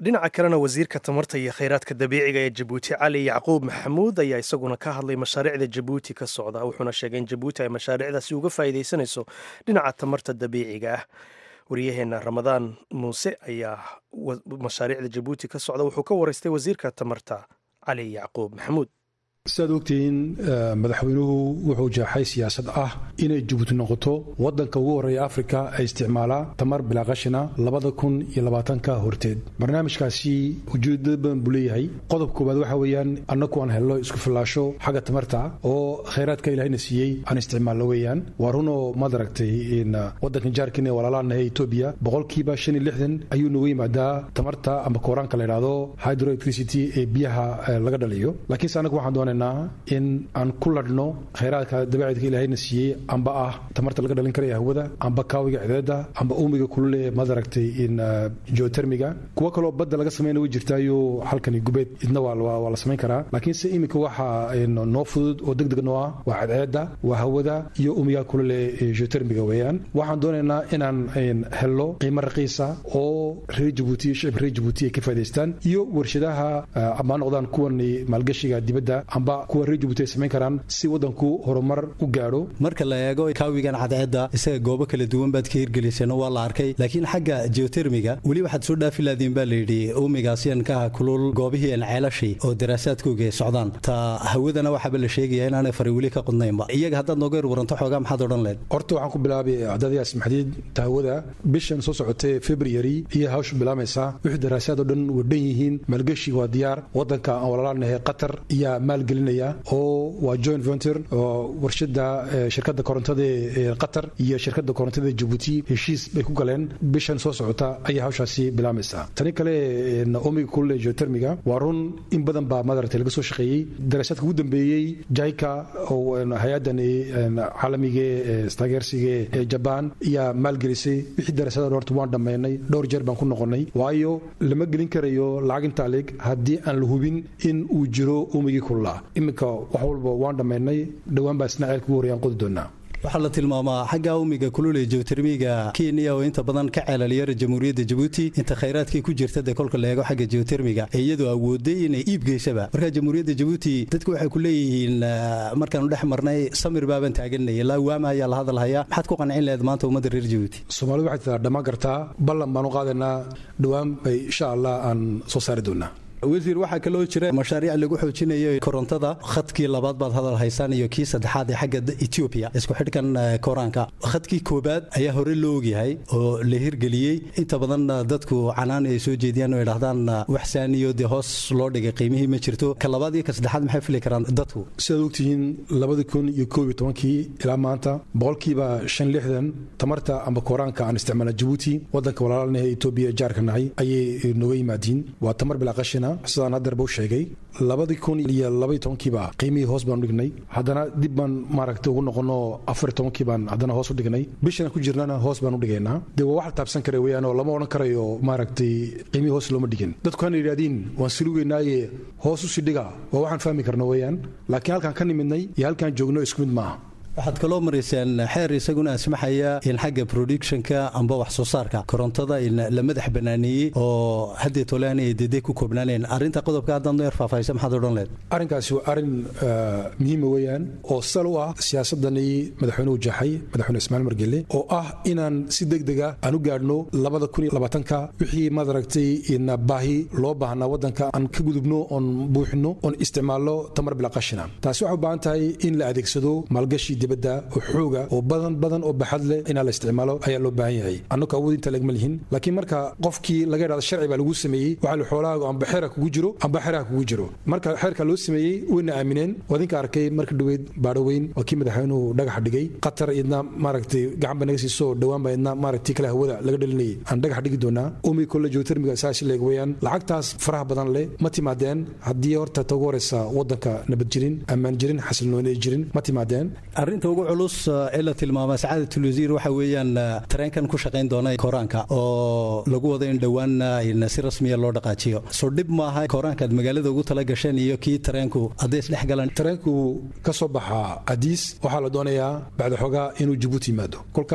dhinaca kalena wasiirka tamarta iyo kheyraadka dabiiciga ee jabuuti cali yacquub maxamuud ayaa isaguna ka hadlay mashaariicda jabuuti ka socda wuxuuna sheegay in jabuuti ay mashaariicdaasi uga faa'iidaysanayso dhinaca tamarta dabiiciga ah wariyaheenna ramadaan muuse ayaa mashaariicda jabuuti ka socda wuxuu ka waraystay wasiirka tamarta cali yacquub maxamuud sidaad ogtihiin madaxweynuhu wuxuu jeexay siyaasad ah inay jabuuti noqoto wadanka ugu horreeya afrika ay isticmaalaa tamar bilaaqashina labada kun iyo labaatanka horteed barnaamijkaasi ujeedada badan buu leeyahay qodob koowaad waxa weeyaan annaku aan helno isku fillaasho xagga tamarta oo khayraadka ilaahayna siiyey aan isticmaalno weeyaan waa runoo maad aragtay wadankan jaarkiina ee walaalaanahay etoobiya boqolkiiba shan iyo lixdan ayuu nooga yimaadaa tamarta ama kooraanka la yidhaahdo hydroelectricity ee biyaha laga dhaliyo laakiinse annagu waxaan doonay in aan ku ladhno khayraadka dabeecadka ilaahayna siiyey amba ah tamarta laga dhalin karaya hawada amba kaawiga cideeda amba uumiga kulule maad aragtay in geotermiga kuwo kaloo badda laga samayna way jirtaayo halkani gubeed idna waa la samayn karaa laakiinse iminka waxa noo fudud oo deg deg noo ah waa cadceeda waa hawada iyo uumiga kulule geotermiga weeyaan waxaan doonaynaa inaan helno qiimo raqiisa oo reer jabuuti shicibka reer jabuuti ay ka faa'idaystaan iyo warshadaha ama noqdaan kuwan maalgashiga dibadda amba kuwa reer jabuuti ay samayn karaan si wadanku horumar u gaadho marka la eego kaawigan cadceedda isaga goobo kala duwan baad ka hirgeliseen waa la arkay laakiin xagga geotermiga weli waxaad soo dhaafi laadiin baa layidhi uumigaasyankaha kulul goobihii aan ceelashii oo daraasaadkooga ay socdaan ta hawadana waxaaba la sheegaya inaanay fari weli ka qudnaynba iyaga haddaad nooga yar waranto xoogaa maxaad odhan leed horta waxaan ku bilaabay cadadayaas maxdiid ta hawada bishan soo socotay february iyo hawshu bilaamaysaa wixii daraasaad oo dhan waa dhan yihiin maalgeshi waa diyaar wadanka aan walaalanahay qatar iyo maalgelinaya oo waa joint venture oo warshada shirkadda korontada ee qatar iyo shirkadda korontada ee jabuuti heshiis bay ku galeen bishan soo socota ayay hawshaasi bilaamaysaa tani kale omiga kulule geotermiga waa run in badan baa madaragtay laga soo shaqeeyey daraasaadka ugu dambeeyey jaika oo hay-addan caalamiga istaageersiga ee jabaan ayaa maalgelisay wixii daraasadan horta waan dhammaynay dhowr jeer baan ku noqonnay waayo lama gelin karayo lacag intaa leeg haddii aan la hubin in uu jiro umigii kululaa iminka wax walba waan dhammaynay dhowaan baa isna ceelka ugu horreeyaan qodi doonaa waxaa la tilmaamaa xagga umiga kulule geotermiga kenya oo inta badan ka ceelalyara jamhuuriyadda jabuuti inta khayraadkii ku jirta dee kolka la eego xagga geotermiga ee iyadoo awooday inay iib geysaba marka jamhuuriyadda jabuuti dadku waxay ku leeyihiin markaanu dhex marnay samir baaban taaganay ilaa waama ayaa la hadalhayaa maxaad ku qancin laheed maanta ummadda reer jabuuti soomaalidu waxay tidaa dhammaan kartaa ballan baan u qaadaynaa dhowaan bay insha allah aan soo saari doonaa wasiir waxaa kaloo jira mashaariic lagu xoojinayo korontada khadkii labaad baad hadal haysaan iyo kii saddexaad ee xagga etoobiya isku xidhkan koraanka khadkii koobaad ayaa hore loo ogyahay oo la hirgeliyey inta badan dadku canaan ay soo jeediyaan oo idhahdaan wax saaniyo dee hoos loo dhigay qiimihii ma jirto ka labaad iyo ka saddexaad maxay fili karaan dadku sidaad ogtihiin labadii kun iyo koob iyo tobankii ilaa maanta boqolkiiba shan lixdan tamarta amba koraanka aan isticmaalna jabuuti wadanka walaalanaha etoobiya jaarka nahay ayay nooga yimaadiin waa tamar bilaa qashina sidaan haddeerba u sheegay labadii kun iyo labaiy tobankiiba qiimihii hoos baanu dhignay haddana dib baan maaragtay ugu noqono afariy tobankii baan haddana hoos u dhignay bishan ku jirnana hoos baan u dhigaynaa dee waa wax la taabsan kara weeyaan oo lama odhan karayo maaragtay qiimihii hoos looma dhigin dadku hana yidhahdiin waan silugeynaaye hoos usii dhiga waa waxaan fahmi karno weeyaan laakiin halkaan ka nimidnay iyo halkaan joogno isku mid maaha waxaad kaloo maraysaan xeer isaguna asmaxaya in xagga productionka amba wax soo saarka korontada la madax banaaneeyey oo haddee tolaan ay dede ku koobnaaneen arrinta qodobka haddaad noo yar faahfaahisa maxaad odhan leed arrinkaasi waa arrin muhiima weeyaan oo sal u ah siyaasadani madaxweynuhu jaxay madaxweyne ismaaciil margelle oo ah inaan si deg dega aan u gaadhno labada kun iyo labaatanka wixii madaragtay baahi loo baahnaa waddanka aan ka gudubno oon buuxino oon isticmaalno tamar bila qashina taasi waxay u baahan tahay in la adeegsado maalgashi dibadda oo xooga oo badan badan oo baxad leh inaa la isticmaalo ayaa loo baahan yahay annaka awood inta lagma lihin laakiin marka qofkii laga idhahdo sharci baa lagu sameeyey waxaa la xoolahaagu amba xeera kugu jiro amba xeeraha kugu jiro marka xeerka loo sameeyey wayna aamineen wadinka arkay marka dhoweyd baadhoweyn waa kii madaxweynuhu dhagaxa dhigay qatar idna maaragtay gacan ba naga siiso dhowaan baa idna maaragtay kale hawada laga dhalinayay aan dhagax dhigi doonaa umi kolle geotermiga saasi leeg weeyaan lacagtaas faraha badan leh ma timaadeen haddii horta ta ugu horeysa waddanka nabad jirin ammaan jirin xasilnooni jirin ma timaadeen arrinta ugu culus ee la tilmaama sacaadatul wasiir waxa weeyaan tareenkan ku shaqayn doona koraanka oo lagu wado in dhowaan si rasmiya loo dhaqaajiyo soo dhib maaha koraanka aad magaalada ugu tala gasheen iyo kii tareenku hadday isdhex galaan tareenku ka soo baxaa adiis waxaa la doonayaa bacda xoogaa inuu jabuuti yimaado kolka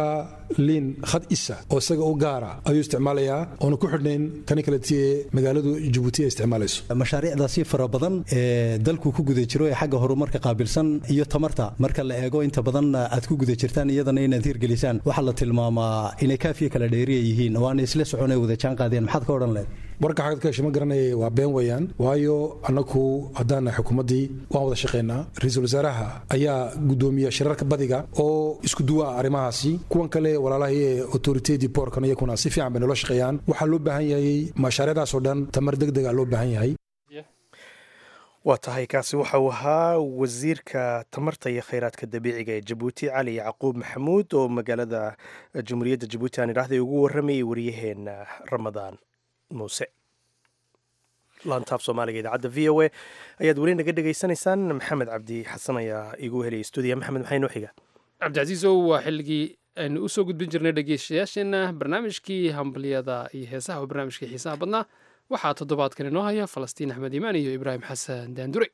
liin khad isa oo isaga u gaara ayuu isticmaalayaa oona ku xidhnayn kani kaleti ee magaaladu jabuuti ay isticmaalayso mashaariicdaasi fara badan ee dalku ku guda jiro ee xagga horumarka qaabilsan iyo tamarta marka la eego inta badan aad ku guda jirtaan iyadana inaad hirgelisaan waxaa la tilmaamaa inay kaafiya kala dheeriya yihiin oo aanay isla socon ay wada jaan qaadeen maxaad ka odhan lehed warka xagad ka hesho ma garanaya waa been weeyaan waayo annagu haddaana xukuumaddii waan wada shaqaynaa ra-iisul wasaaraha ayaa guddoomiya shirarka badiga oo isku duwa ah arrimahaasi kuwan kale walaalahii ee autoritedi boorkan iyakuna si fiican bay nolo shaqeeyaan waxaa loo baahan yahay mashaariicdaasoo dhan tamar deg dega loo baahan yahay waa tahay kaasi waxa uu ahaa wasiirka tamarta iyo khayraadka dabiiciga ee jabuuti cali yacquub maxamuud oo magaalada jamhuuriyadda jabuuti aan idhaahday ugu warramayay waryaheena ramadaan muuse laantaaf soomaaliga idaacadda v o a ayaad weli naga dhegaysanaysaan maxamed cabdi xasan ayaa igu heliyay stuudiya maxamed maxay noo xiga cabdicasiisow waa xilligii aynu usoo gudbin jirnay dhegeystayaasheenna barnaamijkii hambaliyada iyo heesaha oo barnaamijkii xiisaha badnaa waxaa toddobaadkan inoo haya falastiin axmed iimaan iyo ibraahim xasan daandure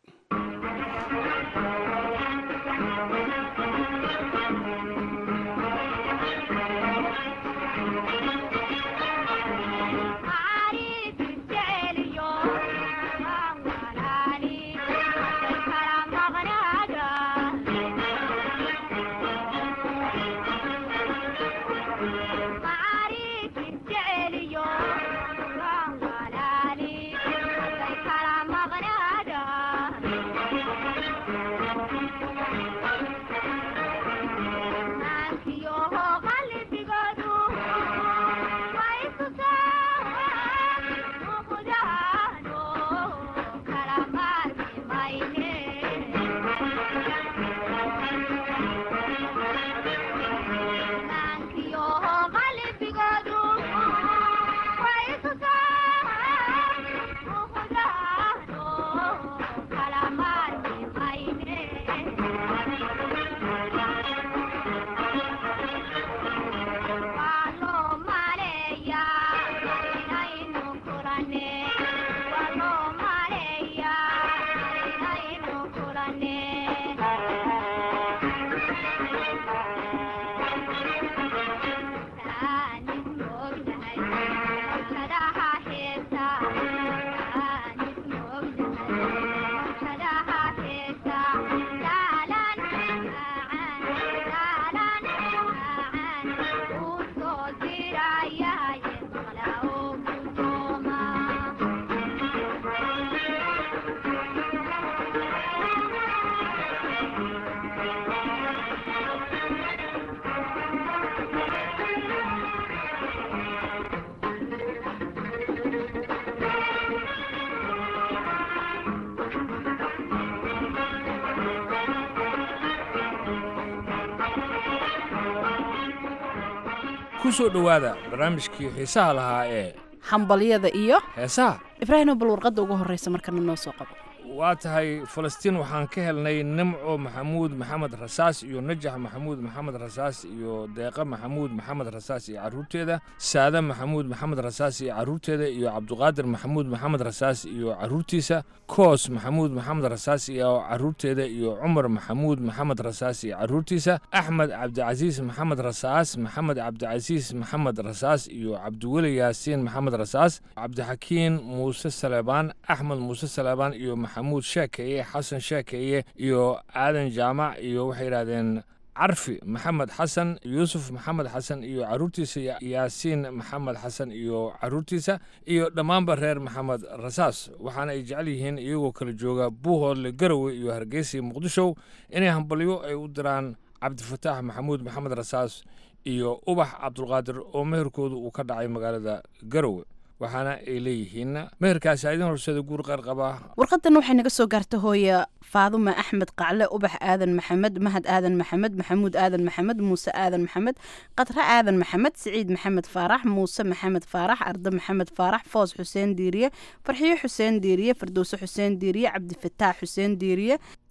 ku soo dhowaada barnaamijkii xiisaha lahaa ee hambalyada iyo heesaha ibraahimo bal warqadda ugu horreysa markana noo soo qabo waa tahay falastiin waxaan ka helnay nimco maxamuud maxamed rasaas iyo najax maxamuud maxamed rasaas iyo deeqa maxamuud maxamed rasaas iyo carruurteeda saade maxamuud maxamed rasaas iyo carruurteeda iyo cabduqaadir maxamuud maxamed rasaas iyo carruurtiisa koos maxamuud maxamed rasaas iyo carruurteeda iyo cumar maxamuud maxamed rasaas iyo carruurtiisa axmed cabdicasiis maxamed rasaas maxamed cabdicasiis maxamed rasaas iyo cabdiweli yaasiin maxamed rasaas cabdixakiin muuse saleebaan axmed muuse saleebaan iyo maxamuud sheekeeye xasan sheekeeye iyo aadan jaamac iyo waxay yidhahdeen carfi maxamed xasan yuusuf maxamed xasan iyo carruurtiisa yaasiin maxamed xasan iyo carruurtiisa iyo dhammaanba reer maxamed rasaas waxaana ay jecel yihiin iyagoo kala jooga buuhoodle garowe iyo hargeysa iyo muqdisho inay hambalyo ay u diraan cabdifataax maxamuud maxamed rasaas iyo ubax cabdulqaadir oo meherkoodu uu ka dhacay magaalada garowe waxaana ay leeyihiin meherkaasi idin horseeda guur qarqaba warqadan waxay naga soo gaarta hooya faadume axmed qacle ubax aadan maxamed mahad aadan maxamed maxamuud aadan maxamed muuse aadan maxamed qadre aadan maxamed siciid maxamed faarax muuse maxamed faarax arde maxamed faarax foos xuseen diiriye farxiyo xuseen diiriye fardowse xuseen diiriye cabdifataax xuseen diiriye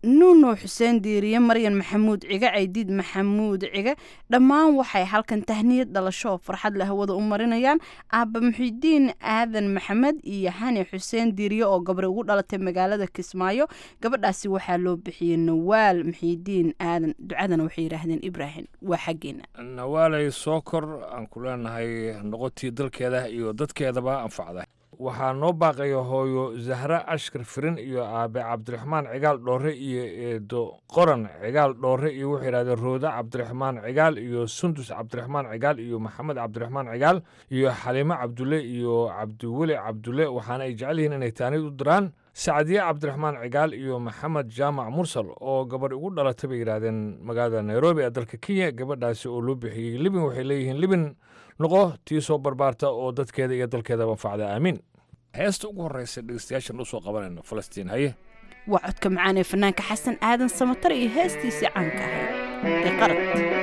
nuuno xuseen diiriye maryan maxamuud cige caydiid maxamuud cige dhammaan waxay halkan tahniyad dhalasho oo farxad leh hawada u marinayaan aaba muxidiin aadan maxamed iyo hani xuseen diiriye oo gabri ugu dhalatay magaalada kismaayo gabadhaasi waxaa loo bixiyey nawaal muxidiin aadan ducadana waxay yidhaahdeen ibraahim waa xaggeena nawaalay soo kor aan ku leenahay noqotii dalkeeda iyo dadkeedaba anfacda waxaa noo baaqaya hooyo zahra ashkar firin iyo aabe cabdiraxmaan cigaal dhoore iyo eedo qoran cigaal dhoore iyo wuxuu yidhahdeen rooda cabdiraxmaan cigaal iyo sundus cabdiraxmaan cigaal iyo maxamed cabdiraxmaan cigaal iyo xaliimo cabdulle iyo cabdiweli cabdulle waxaana ay jecel yihiin inay taanid u diraan sacdiye cabdiraxmaan cigaal iyo maxamed jaamac mursal oo gabadh ugu dhalatay bay yidhaahdeen magaalada nairobi ee dalka kenya gabadhaasi oo loo bixiyey libin waxay leeyihiin libin noqo tii soo barbaarta oo dadkeeda iyo dalkeedaba anfacda aamiin heesta ugu horreysa dhegeystayaashan u soo qabanayno falastiin haye waa codka macaan ee fanaanka xasan aadan samatar iyo heestiisii caanka ahayd ee qarad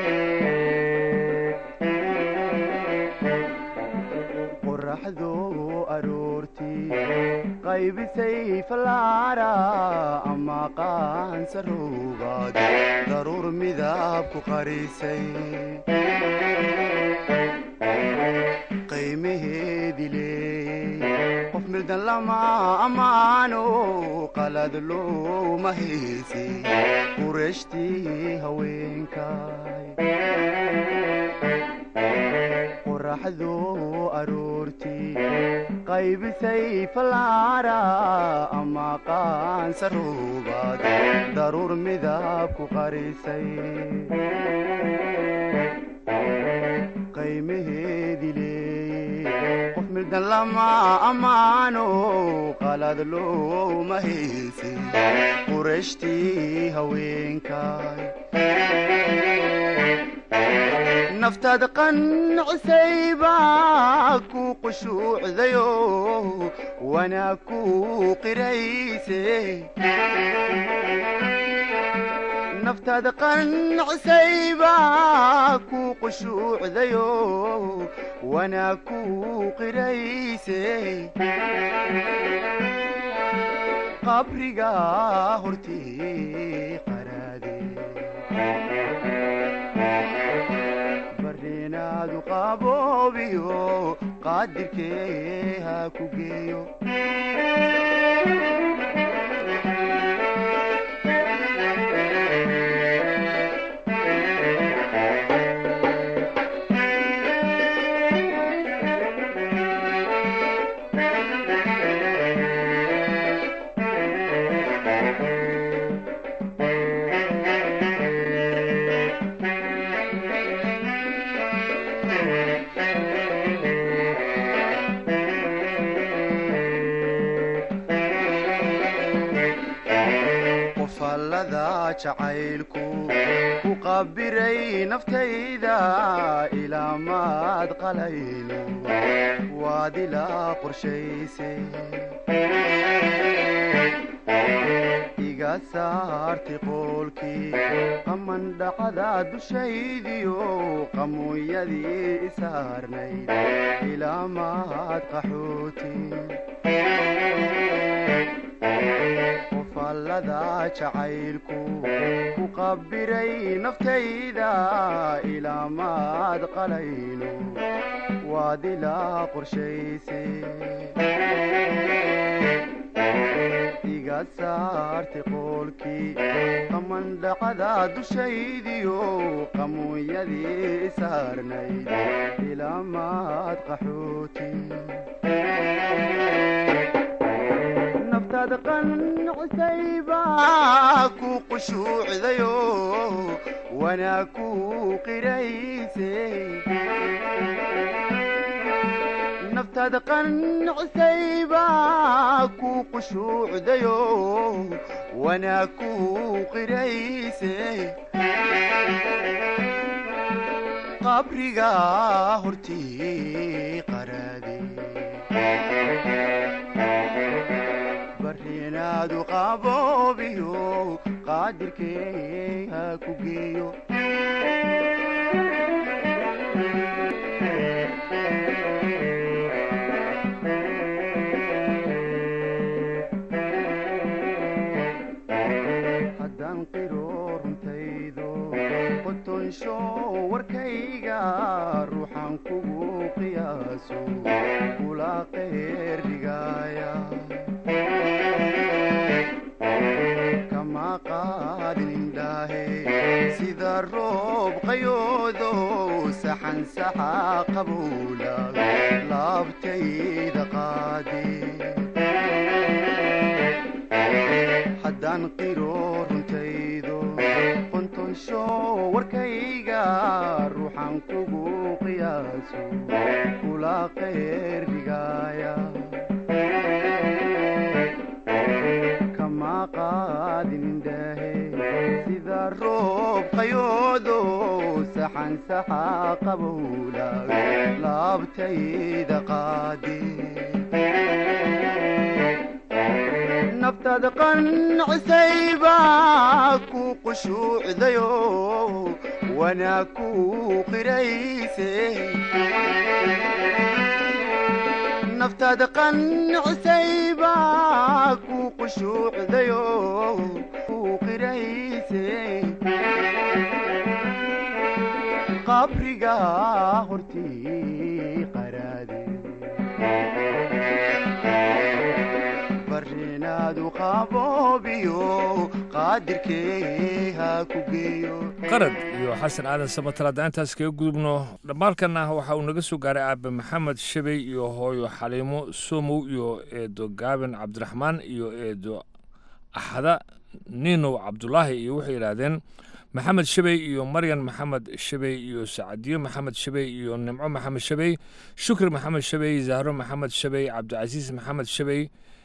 qoraxdu aroortii qaybisay fallaara ama qaansaruubaad daruur midab ku qarisay qiimaheedii leeyey qof mildan lama ammaano qalad looma haysi qureeshtii haweenkay qoraxdu aroortii qaybisay fallaara ama qaansaruubaad daruur midab ku qarisay qiimaheedii leeyey qof mildan lama ammaano qalad looma haysi qureeshtii haweenkay naftaad qancisay baa ku qushuucdayo wanaa ku qirayse naftaad qancisay baa ku qushuucdayo wanaa ku qirayse qabriga hortii qaraade barinaadu qaboobiyo qaadirkee ha ku geeyo qofallada jacaylku ku qabiray naftayda ilaa maad qalayno waad ilaa qorshayse iga saarti qoolkii qamandhacada dushaydiyo qamuunyadii isaarnayd ilaa maad qaxooti qofallada jacaylku ku qabiray naftayda ilaa maad qalayno waad ilaa qorshayse iga saarti qoolkii qamandhacada dushaydiyo qamuunyadii isaarnayd ilaa maad qaxooti naftaad qancisay baa ku qushuucdayo wanaa ku qirayse naftaad qancisay baa ku qushuucdayo wanaa ku qirayse qabriga hortii qaraade barinaadu qaboobiyo qaadirkee ha ku geeyo kugu qiyaaso kula qeyr dhigaaya kama qaadin indhaahe sida roob qayoodo saxan saxa qabowla laabtayda qaadi haddaan qiro runtaydo qontonsho warkayga ruuxan kugu qiyaaso kula qeyr dhigaaya kama qaadin indhaahe sida roob qayoodo saxan saxa qabowla laabtayda qaadi naftaada qancisayba ku qushuucdayo wanaa ku qirayse naftaada qancisayba ku qushuucdayo ku qirayse qabriga hortii qaraade barinaadu qaboobiyo qaadirkee ha ku geeyo qarad iyo xasan aadan samatal haddaan intaas kaga gudubno dhammaalkanna waxa uu naga soo gaaray aabe maxamed shabey iyo hooyo xaliimo somow iyo eedo gaabin cabdiraxmaan iyo eedo axada ninow cabdulaahi iyo waxay yidhaahdeen maxamed shabey iyo maryan maxamed shabey iyo sacadiyo maxamed shabey iyo nimco maxamed shabey shukri maxamed shabey zahro maxamed shabey cabdicasiis maxamed shabey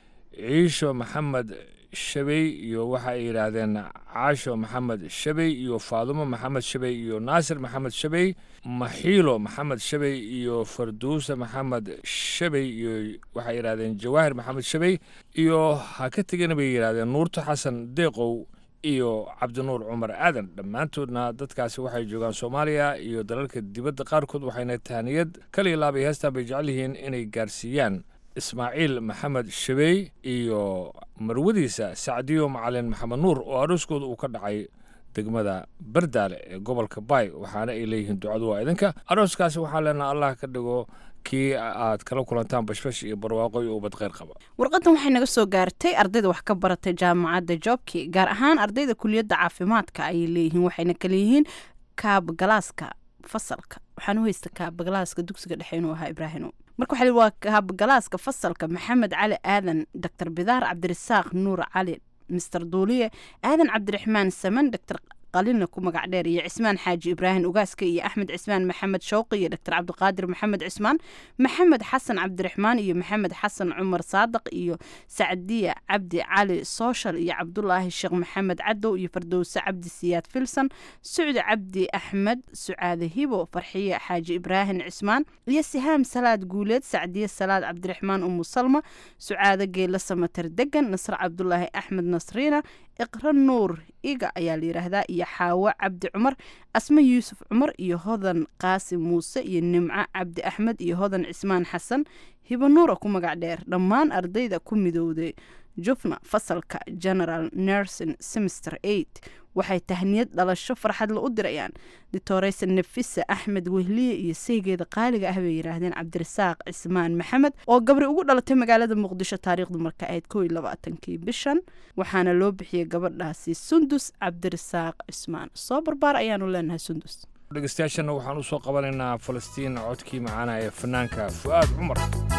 ciisho maxamed shabey iyo waxa ay yidhaahdeen caasho maxamed shabey iyo faadumo maxamed shabey iyo naasir maxamed shabey maxiilo maxamed shabey iyo farduusa maxamed shabey iyo waxay yidhahdeen jawaahir maxamed shabey iyo ha ka tegana bay yidhahdeen nuurto xasan deeqow iyo cabdinuur cumar aadan dhammaantoodna dadkaasi waxay joogaan soomaaliya iyo dalalka dibadda qaarkood waxayna tahaniyad kaliya laabay heestaan bay jecel yihiin inay gaarsiiyaan ismaaciil maxamed shabey iyo marwadiisa sacdiyo macalin maxamed nuur oo arooskooda uu ka dhacay degmada bardaale ee gobolka baay waxaana ay leeyihiin ducadu waa idinka arooskaasi waxaan leenaha allah ka dhigo kii aad kala kulantaan bashbash iyo barwaaqo iyo ubad kheyr qaba warqadan waxay naga soo gaartay ardayda wax ka baratay jaamacadda jobki gaar ahaan ardayda kuliyadda caafimaadka ayay leeyihiin waxayna kale yihiin kaabgalaaska fasalka waxaan u haysta kaabgalaaska dugsiga dhexe inuu ahaa ibraahino marka waxaa waa kaabgalaaska fasalka maxamed cali aadan doctor bidaar cabdirasaaq nuur cali mister duuliye aadan cabdiraxmaan saman doctor qalina ku magac dheer iyo cismaan xaaji ibraahim ugaaska iyo axmed cismaan maxamed showqi iyo doctor cabdiqaadir maxamed cismaan maxamed xasan cabdiraxmaan iyo maxamed xasan cumar saadaq iyo sacdiya cabdi cali social iyo cabdulaahi sheekh maxamed cadow iyo fardowse cabdi siyaad filson sucdi cabdi axmed sucaade hibo farxiye xaaji ibraahim cismaan iyo sihaam salaad guuleed sacdiye salaad cabdiraxmaan umu salma sucaade geela samater degan nasre cabdulaahi axmed nasriina iqra nuur iga ayaa la yidhaahdaa iyo xaawo cabdi cumar asme yuusuf cumar iyo hodan qaasim muuse iyo nimco cabdi axmed iyo hodan cismaan xasan hibo nuura ku magac dheer dhammaan ardayda ku midowday jufna fasalka general nursing semester eight waxay tahniyad dhalasho farxadla u dirayaan ditoreysa nafisa axmed wehliye iyo saygeeda qaaliga ah bay yidhaahdeen cabdirasaaq cismaan maxamed oo gabri ugu dhalatay magaalada muqdisho taariikhdu marka ahayd koo iyo labaatankii bishan waxaana loo bixiyey gabadhaasi sundus cabdirasaaq cismaan soo barbaar ayaanu leenahay sundus dhegeystayaashana waxaan u soo qabanaynaa falastiin codkii macaana ee fanaanka fu'aad cumar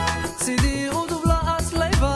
sidii udub la aslayba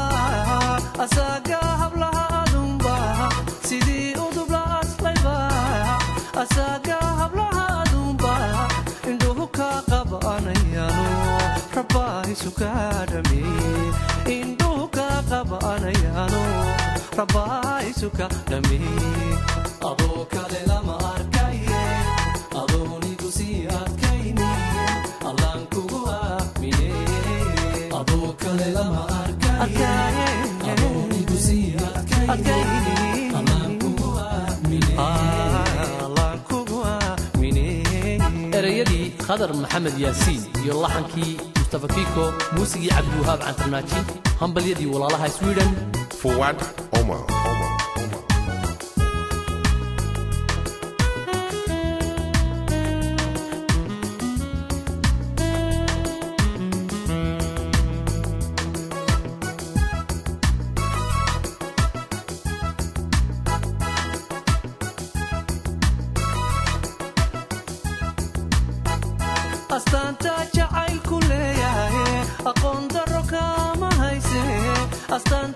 asaga hablaha adunba sidii udub la aslayba asaga hablaha adunba indhuhu ka qabanayano rabbaahisu ka dhameeye indhuhu ka qabanayano rabbaahisu ka dhameeye adoo kale lama arkaye adoonigu sii adkayni allaan kugu aamine adoo kale lama arkaye adoonigu sii adkayni allaan kugu aamine allaan kugu aamine ereyadii khadar maxamed yaasiin iyo laxankii mustafa kiko muusigii cabdiwahaab cantarnaaji hambalyadii walaalaha sweden Fuad Omar.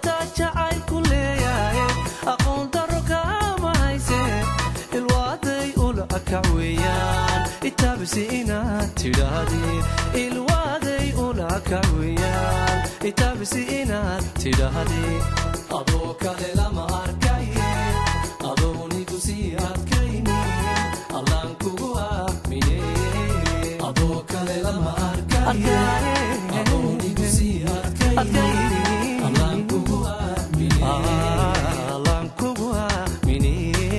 intaa jacaylku leeyahay aqoon daro kaama hayse ilwaaday ula akac weeyaan itaabisi inaad tidhaahdee ilwaaday ula akac weeyaan itaabisi inaad tidhaahdee adoo kale lama arkaye adoonigu sii adkayni allaan kugu aamine adoo kale lama arkaye adoonigu sii adkayni allaan kugu aamine allaan kugu aamine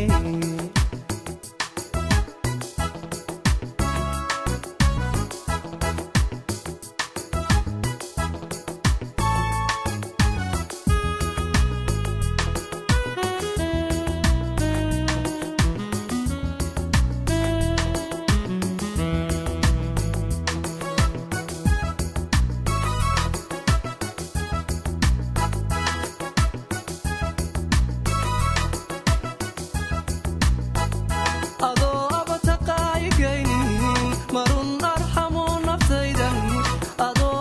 adoo abataqaayigaynin marun arxamo naftaydan adoo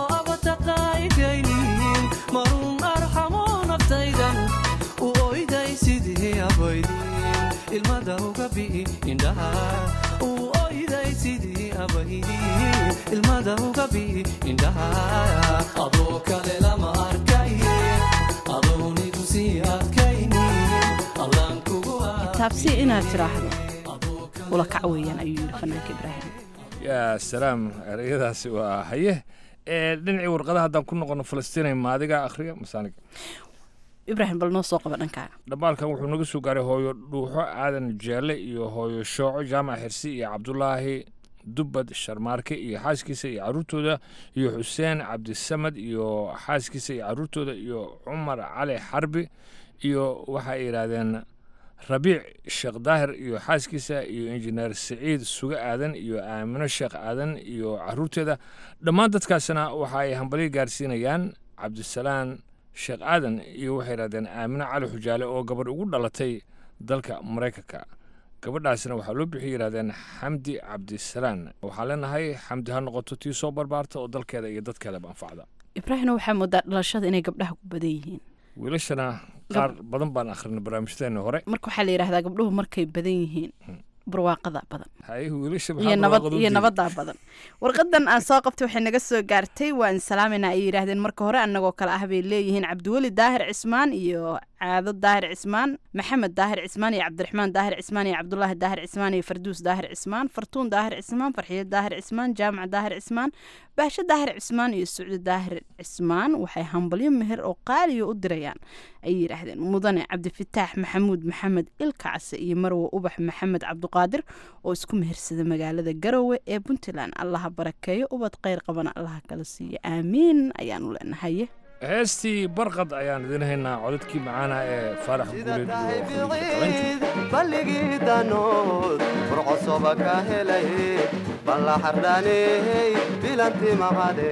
abataqaayigaynin marun arxamo naftaydan u oyday sidii abaydin ilmada uga bi'i indhaha u oyday sidii abaydin ilmada uga bi'i indhaha adoo kale lama arkaye adoonigu sii adkaynin allaan kugu taabsi inaad tidhaahdo ula kac weeyaan ayuu yidhi fanaanka ibraahim yaa salaam ereyadaasi waa haye ee dhinacii warqadaha haddaan ku noqono falastiinay maadiga akhriya masaanig ibraahim bal noo soo qaba dhankaaga dhamaalkan wuxuu naga soo gaaray hooyo dhuuxo aadan jeelle iyo hooyo shooco jaamac xirsi iyo cabdulaahi dubbad sharmaarke iyo xaaskiisa iyo caruurtooda iyo xuseen cabdisamad iyo xaaskiisa iyo caruurtooda iyo cumar cali xarbi iyo waxay yidhaahdeen rabiic sheekh daahir iyo xaaskiisa iyo injineer siciid suge aadan iyo aamino sheekh aadan iyo caruurteeda dhammaan dadkaasina waxa ay hambalyo gaarsiinayaan cabdisalaan sheekh aadan iyo waxay yidhahdeen aamino cali xujaale oo gabadh ugu dhalatay dalka maraykanka gabadhaasina waxaa loo bixiyay yidhahdeen xamdi cabdisalaan waxaa leenahay xamdi ha noqoto tii soo barbaarta oo dalkeeda iyo dadkeedaba anfacda ibraahimna waxaa moodaa dhalashada inay gabdhaha ku badan yihiin wiilashana qaar badan baan akhrinay barnaamijyadeena hore marka waxaa la yidhahdaa gabdhuhu markay badan yihiin barwaaqada badan haye wiilasha iyo maxaa nabad barwaaqada u iyo diiday? nabadaa badan warqadan aan soo qabtay waxay naga soo gaartay waan salaamayna ay yidhaahdeen marka hore annagoo kale ah bay leeyihiin cabdiweli daahir cismaan iyo caado daahir cismaan maxamed daahir cismaan iyo cabdiraxmaan daahir cismaan iyo cabdulaahi daahir cismaan iyo farduus daahir cismaan fartuun daahir cismaan farxiyo daahir cismaan jaamac daahir cismaan baasho daahir cismaan iyo sucdi daahir cismaan waxay hambalyo meher oo qaaliya u dirayaan ayay yidhaahdeen mudane cabdifataax maxamuud maxamed ilkacse iyo marwe ubax maxamed cabduqaadir oo isku mehersada magaalada garowe ee puntland allaha barakeeyo ubad kheyr qabana allaha kala siiyo aamiin ayaanu leenahaye heestii barqad ayaan idin haynaa codadkii macaana ee faarax guuleed iyo Khaliija Qalanjo. balligii danood furcosoba ka helay balla xardhaaney bilanti maqade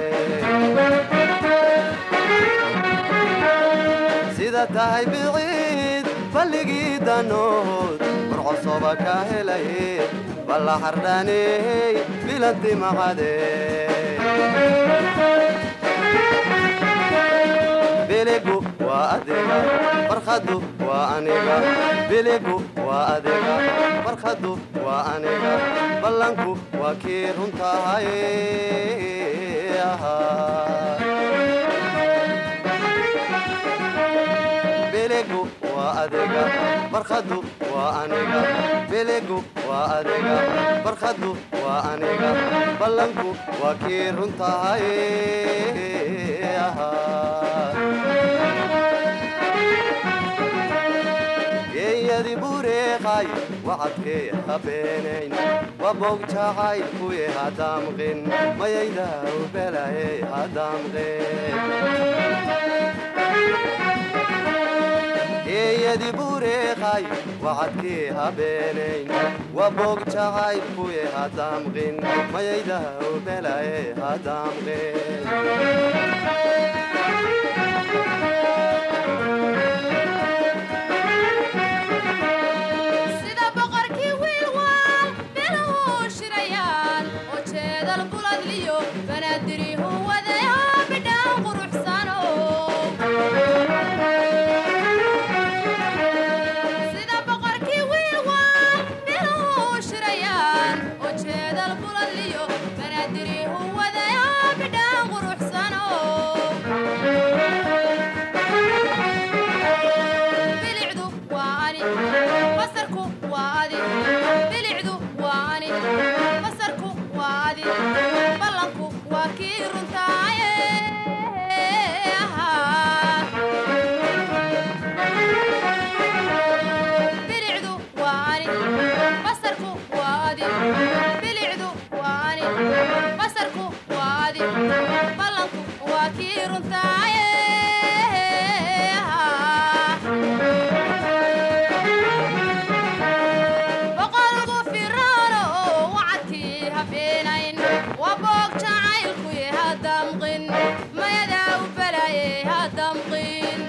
sida tahay biciid balligii danood furcosoba ka helay balla xardhaaney bilanti maqade biligu waa adiga farkhadu waa aniga biligu waa adiga farkhadu waa aniga ballanku waa kii runtahay biligu waa adiga farkhadu waa aniga biligu waa adiga farkhadu waa aniga ballanku waa kii runtahay geeyadi bureeqay wacadkee habeenayn wabog jacay kuye hadaamqin mayaydaw belaye hadaamqin geeyadi bureeqay wacadkee habeenayn wabog jacay kuye hadaamqin mayaydaw belaye hadaamqin sida boqorkii wiilwaal biluhu shirayaan oo jeedal buladliyo banaadirihu wadayo bidhaan quruxsano runtaaye boqolku firaano wacadkii habeenayn waa boog jacaylku ye hadamqin mayadaa u balaye hadamqin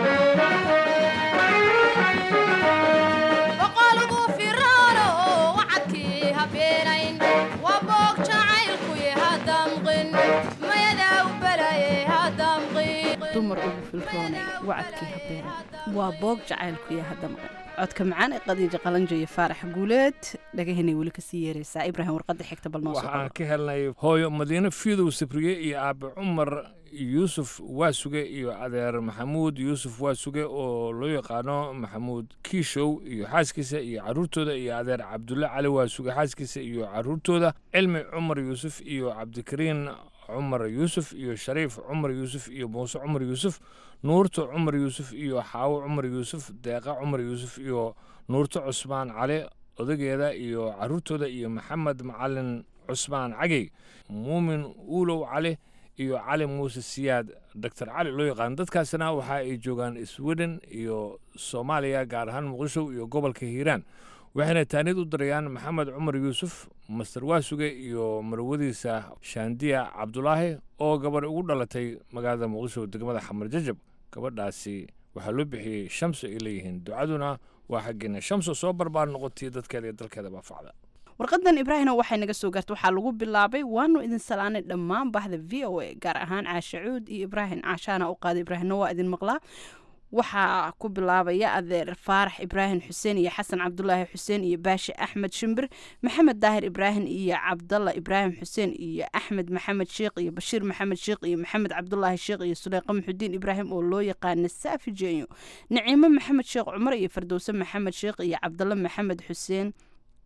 boqolku firaano wacadkii habeenayn waa boog jacaylku ye hadamqin mayadaa u balaye hadamqin dumar ugu filroonay wacadkii habeen waa boog jacaylku iyo hadamqan codka macaan ee qadiija qalanjo iyo faarax guuleed dhagahenay weli kasii yeeraysaa ibraahim warqadda xigta bal noo soo waxaan ka helnay hooyo madiine fiidow sabriye iyo aabe cumar yuusuf waasuge iyo adeer maxamuud yuusuf waasuge oo loo yaqaano maxamuud kiishow iyo xaaskiisa iyo caruurtooda iyo adeer cabdulle cali waasuge xaaskiisa iyo caruurtooda cilmi cumar yuusuf iyo cabdikariin cumar yuusuf iyo shariif cumar yuusuf iyo muuse cumar yuusuf nuurto cumar yuusuf iyo xaawo cumar yuusuf deeqa cumar yuusuf iyo nuurto cusmaan cali odageeda iyo caruurtooda iyo maxamed macalin cusmaan cagey muumin uulow cali iyo cali muuse siyaad doctor cali loo yaqaan dadkaasna waxa ay joogaan sweden iyo soomaaliya gaar ahaan muqdisho iyo gobolka hiiraan waxayna taanid u dirayaan maxamed cumar yuusuf master waasuge iyo marwadiisa shaandiya cabdulaahi oo gabadh ugu dhalatay magaalada muqdisho degmada xamar jajab gabadhaasi waxaa loo bixiyey shamso ay leeyihiin ducaduna waa xaggeena shamso soo barbaar noqotay dadkeeda iyo dalkeeda baa facda warqadan ibraahimna waxay naga soo gaartay waxaa lagu bilaabay waanu idin salaanay dhammaan bahda v o a gaar ahaan caashe cuud iyo ibraahim caashaana u qaaday ibraahimna waa idin maqlaa waxaa ku bilaabaya adeer faarax ibraahim xuseen iyo xasan cabdulaahi xuseen iyo baashi axmed shimbir maxamed daahir ibraahim iyo cabdalla ibraahim xuseen iyo axmed maxamed sheekh iyo bashiir maxamed sheekh iyo maxamed cabdulaahi sheekh iyo suleyqa muxudiin ibraahim oo loo yaqaana saafi jeenyo naciimo maxamed sheekh cumar iyo fardowse maxamed sheekh iyo cabdalla maxamed xuseen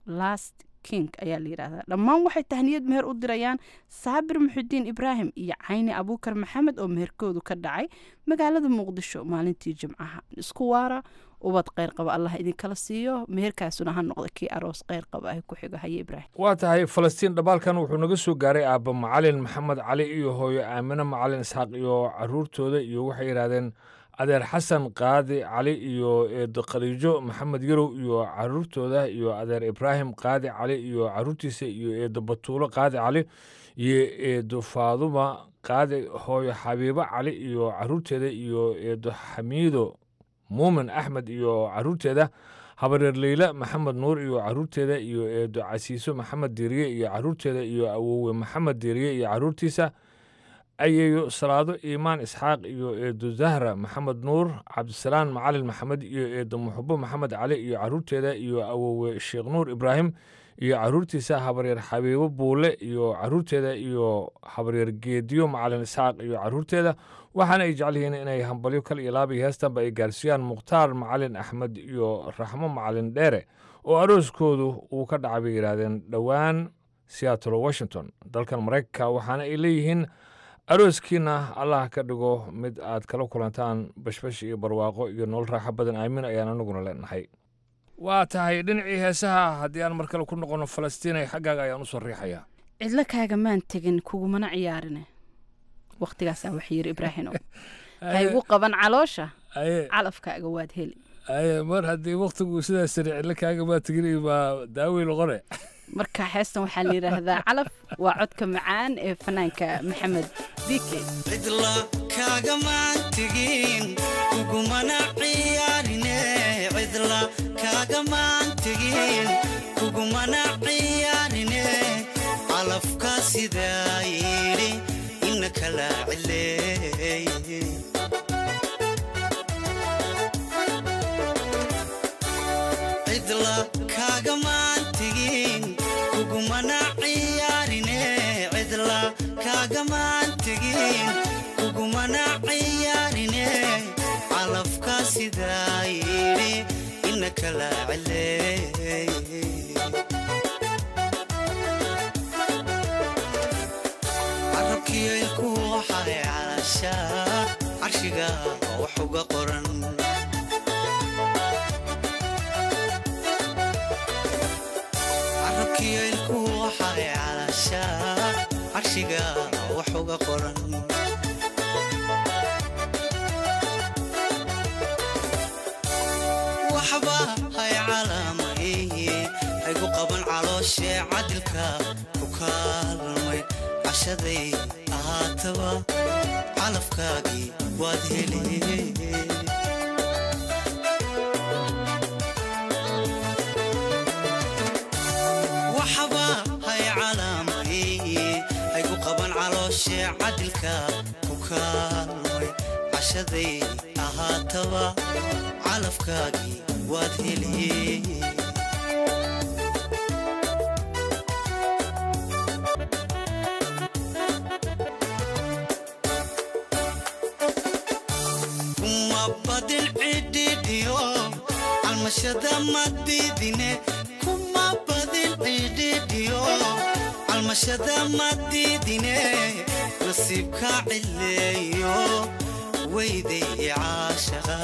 last king ayaa la yidhaahdaa dhammaan waxay tahniyad meher u dirayaan saabir muxudiin ibraahim iyo cayni abuukar maxamed oo meherkoodu ka dhacay magaalada muqdisho maalintii jimcaha isku waara ubad kheyr qaba allah idinkala siiyo meherkaasuna ha noqda kii aroos kheyr qaba ah ku xigo haye ibraahim waa tahay falastiin dhabaalkan wuxuu naga soo gaaray aabba macalin maxamed cali iyo hooyo aamine macalin isxaaq iyo caruurtooda iyo waxay yidhaahdeen adeer xasan qaadi cali iyo eedo khaliijo maxamed yarow iyo caruurtooda iyo adeer ibraahim qaadi cali iyo caruurtiisa iyo eedo batuulo qaadi cali iyo eedo faaduma qaadi hooyo xabiibo cali iyo caruurteeda iyo eedo xamiido muumin axmed iyo caruurteeda habareer leyla maxamed nuur iyo caruurteeda iyo eedo casiiso maxamed diiriye iyo caruurteeda iyo awowe maxamed diiriye iyo caruurtiisa ayeeyo salaado iimaan isxaaq iyo eedo zahra maxamed nuur cabdisalaan macalin maxamed iyo eedo muxubo maxamed cali iyo caruurteeda iyo awowe sheekh nuur ibraahim iyo caruurtiisa habaryeer xabiibo buule iyo caruurteeda iyo habaryeer geediyo macalin isxaaq iyo caruurteeda waxaana ay jecel yihiin inay hambalyo kal iyo laaba iyo heestanba ay gaarsiiyaan mukhtaar macalin axmed iyo raxmo macalin dheere oo arooskoodu uu ka dhacay bay yidhaahdeen dhowaan seattle washington dalkan maraykanka waxaana ay leeyihiin arooskiina allah ka dhigo mid aad kala kulantaan bashbash iyo barwaaqo iyo nolol raaxo badan aamin ayaan anaguna leenahay waa tahay dhinacii heesaha haddii aan mar kale ku noqono falastiinay xaggaaga ayaan usoo riixayaa cidlo kaaga maan tegin kugumana ciyaarine wakhtigaasaa wax yiri ibraahino ha igu qaban caloosha calafkaaga waad heli aye mar haddii wakhtigu sidaas sari cidlo kaaga maa tegin baa daawey noqone marka heestan waxaa la yidhaahdaa calaf waa codka macaan ee fanaanka maxamed dike cidla kaagamaan tegin kugumana ciyaarine cidla kaagamaan tegin kugumana ciyaarine calafka sidaa yidhi ina kala cileey cidla kaagamaan tegin kugumana ciyaarine cidla kaagamaan tegin kugumana ciyaarine calafka sidaa yidhi ina kala cileey carabkiyaylku waxay calashaa carshiga wax uga qoran carabkiyaylku waxay calashaa carshiga wax uga qoran waxba hay calaamaye haygu qaban calooshee cadilka ku kaalmay cashaday ahaataba calafkaagii waad hele waxba hay calaamaye haygu qaban calooshee cadilka ku kaalmay cashaday ahaataba calafkaagii waad hele kuma badin cidhidhiyo calmashada madidine kuma badin cidhidhiyo calmashada madidine nasiibka cileeyo weyday caashaqa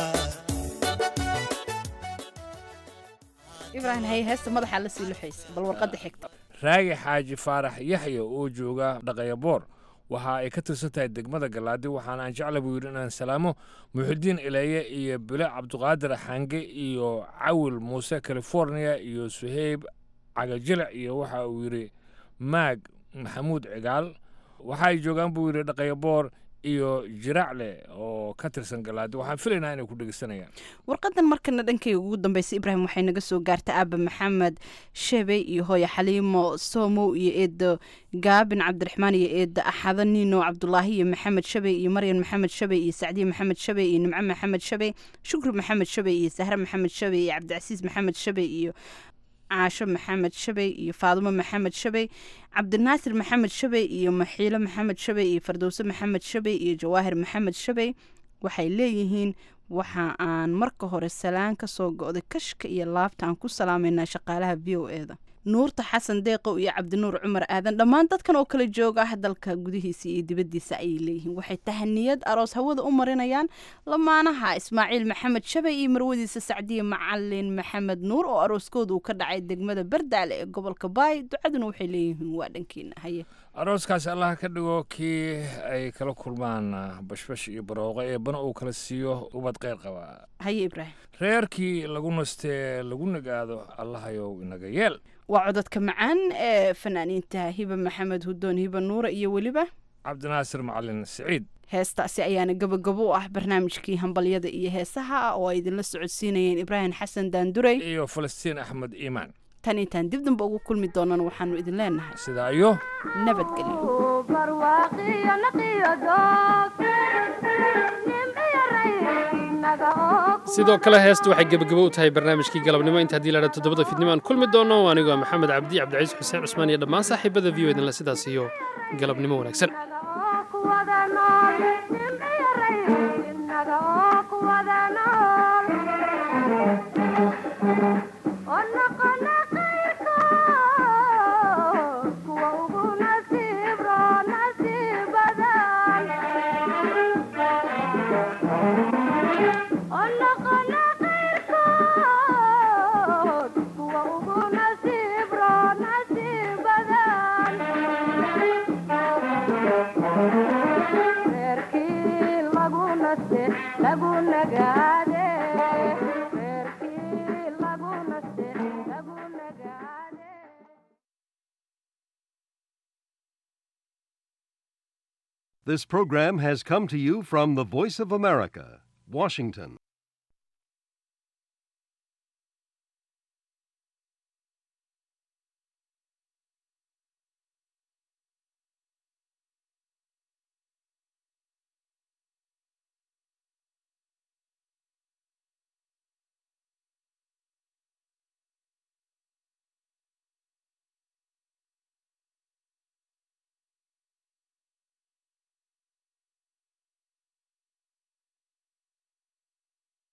ibraahim haye heesta madaxaa la sii luxaysa bal warqadda xigta raagi xaaji faarax yaxya oo jooga dhaqayaboor waxa ay ka tirsan tahay degmada galaadi waxaana aan jecla buu yidhi inaan salaamo muxidiin ileeye iyo bile cabduqaadir xange iyo cawil muuse california iyo suheyb cagajilic iyo waxa uu yidhi maag maxamuud cigaal waxa ay joogaan buu yidhi dhaqayaboor iyo jiraacle oo ka tirsan galaadi waxaan filaynaa inay ku dhegeysanayaan warqadan markana dhankayga ugu dambeysay ibraahim waxay naga soo gaartay aaba maxamed shebe iyo hooyo xaliimo somow iyo eedo gaabin cabdiraxmaan iyo eedo axado nino cabdulaahi iyo maxamed shebe iyo maryan maxamed shebe iyo sacdiye maxamed shebe iyo nimco maxamed shebe shukri maxamed shebe iyo sahre maxamed shebe iyo cabdicasiis maxamed shebe iyo caasho maxamed shabey iyo faadumo maxamed shabey cabdinaasir maxamed shabey iyo maxiilo maxamed shabey iyo fardowse maxamed shabey iyo jawaahir maxamed shabey waxay leeyihiin waxa aan marka hore salaan ka soo go'day kashka iyo laabta aan ku salaameynaa shaqaalaha v o e da nuurta xasan deeqow iyo cabdinuur cumar aadan dhammaan dadkan oo kala jooga ah dalka gudihiisa iyo dibaddiisa ayay leeyihiin waxay tahaniyad aroos hawada u marinayaan lamaanaha ismaaciil maxamed shabay iyo marwadiisa sacdiye macalin maxamed nuur oo arooskooda uu ka dhacay degmada bardaale ee gobolka baay ducaduna waxay leeyihiin waa dhankiina haye arooskaasi allaha ka dhigo kii ay kala kulmaan bashbash iyo barooqo ee bana uu kala siiyo ubad qeyr qaba haye ibraahim reerkii lagu nastee lagu nagaado allahayow inaga yeel waa cododka macaan ee fanaaniinta hiba maxamed hudoon hiba nuura iyo weliba cabdinaasir macalin siciid heestaasi ayaana gabagabo u ah barnaamijkii hambalyada iyo heesaha oo ay idinla socodsiinayeen ibraahim xasan daandurey iyo falastiin axmed iimaan tan intaan dib damba ugu kulmi doonana waxaanu idin leenahay sidaa iyo nabadgelyo sidoo kale heestu waxay gebagabo u tahay barnaamijkii galabnimo inta haddii laadha toddobada fidnimo aan kulmi doono anigoo maxamed cabdi cabdicaiis xuseen cusmaan iyo dhammaan saaxiibada v o idinla sidaas iyo galabnimo wanaagsan This program has come to you from the Voice of America, Washington.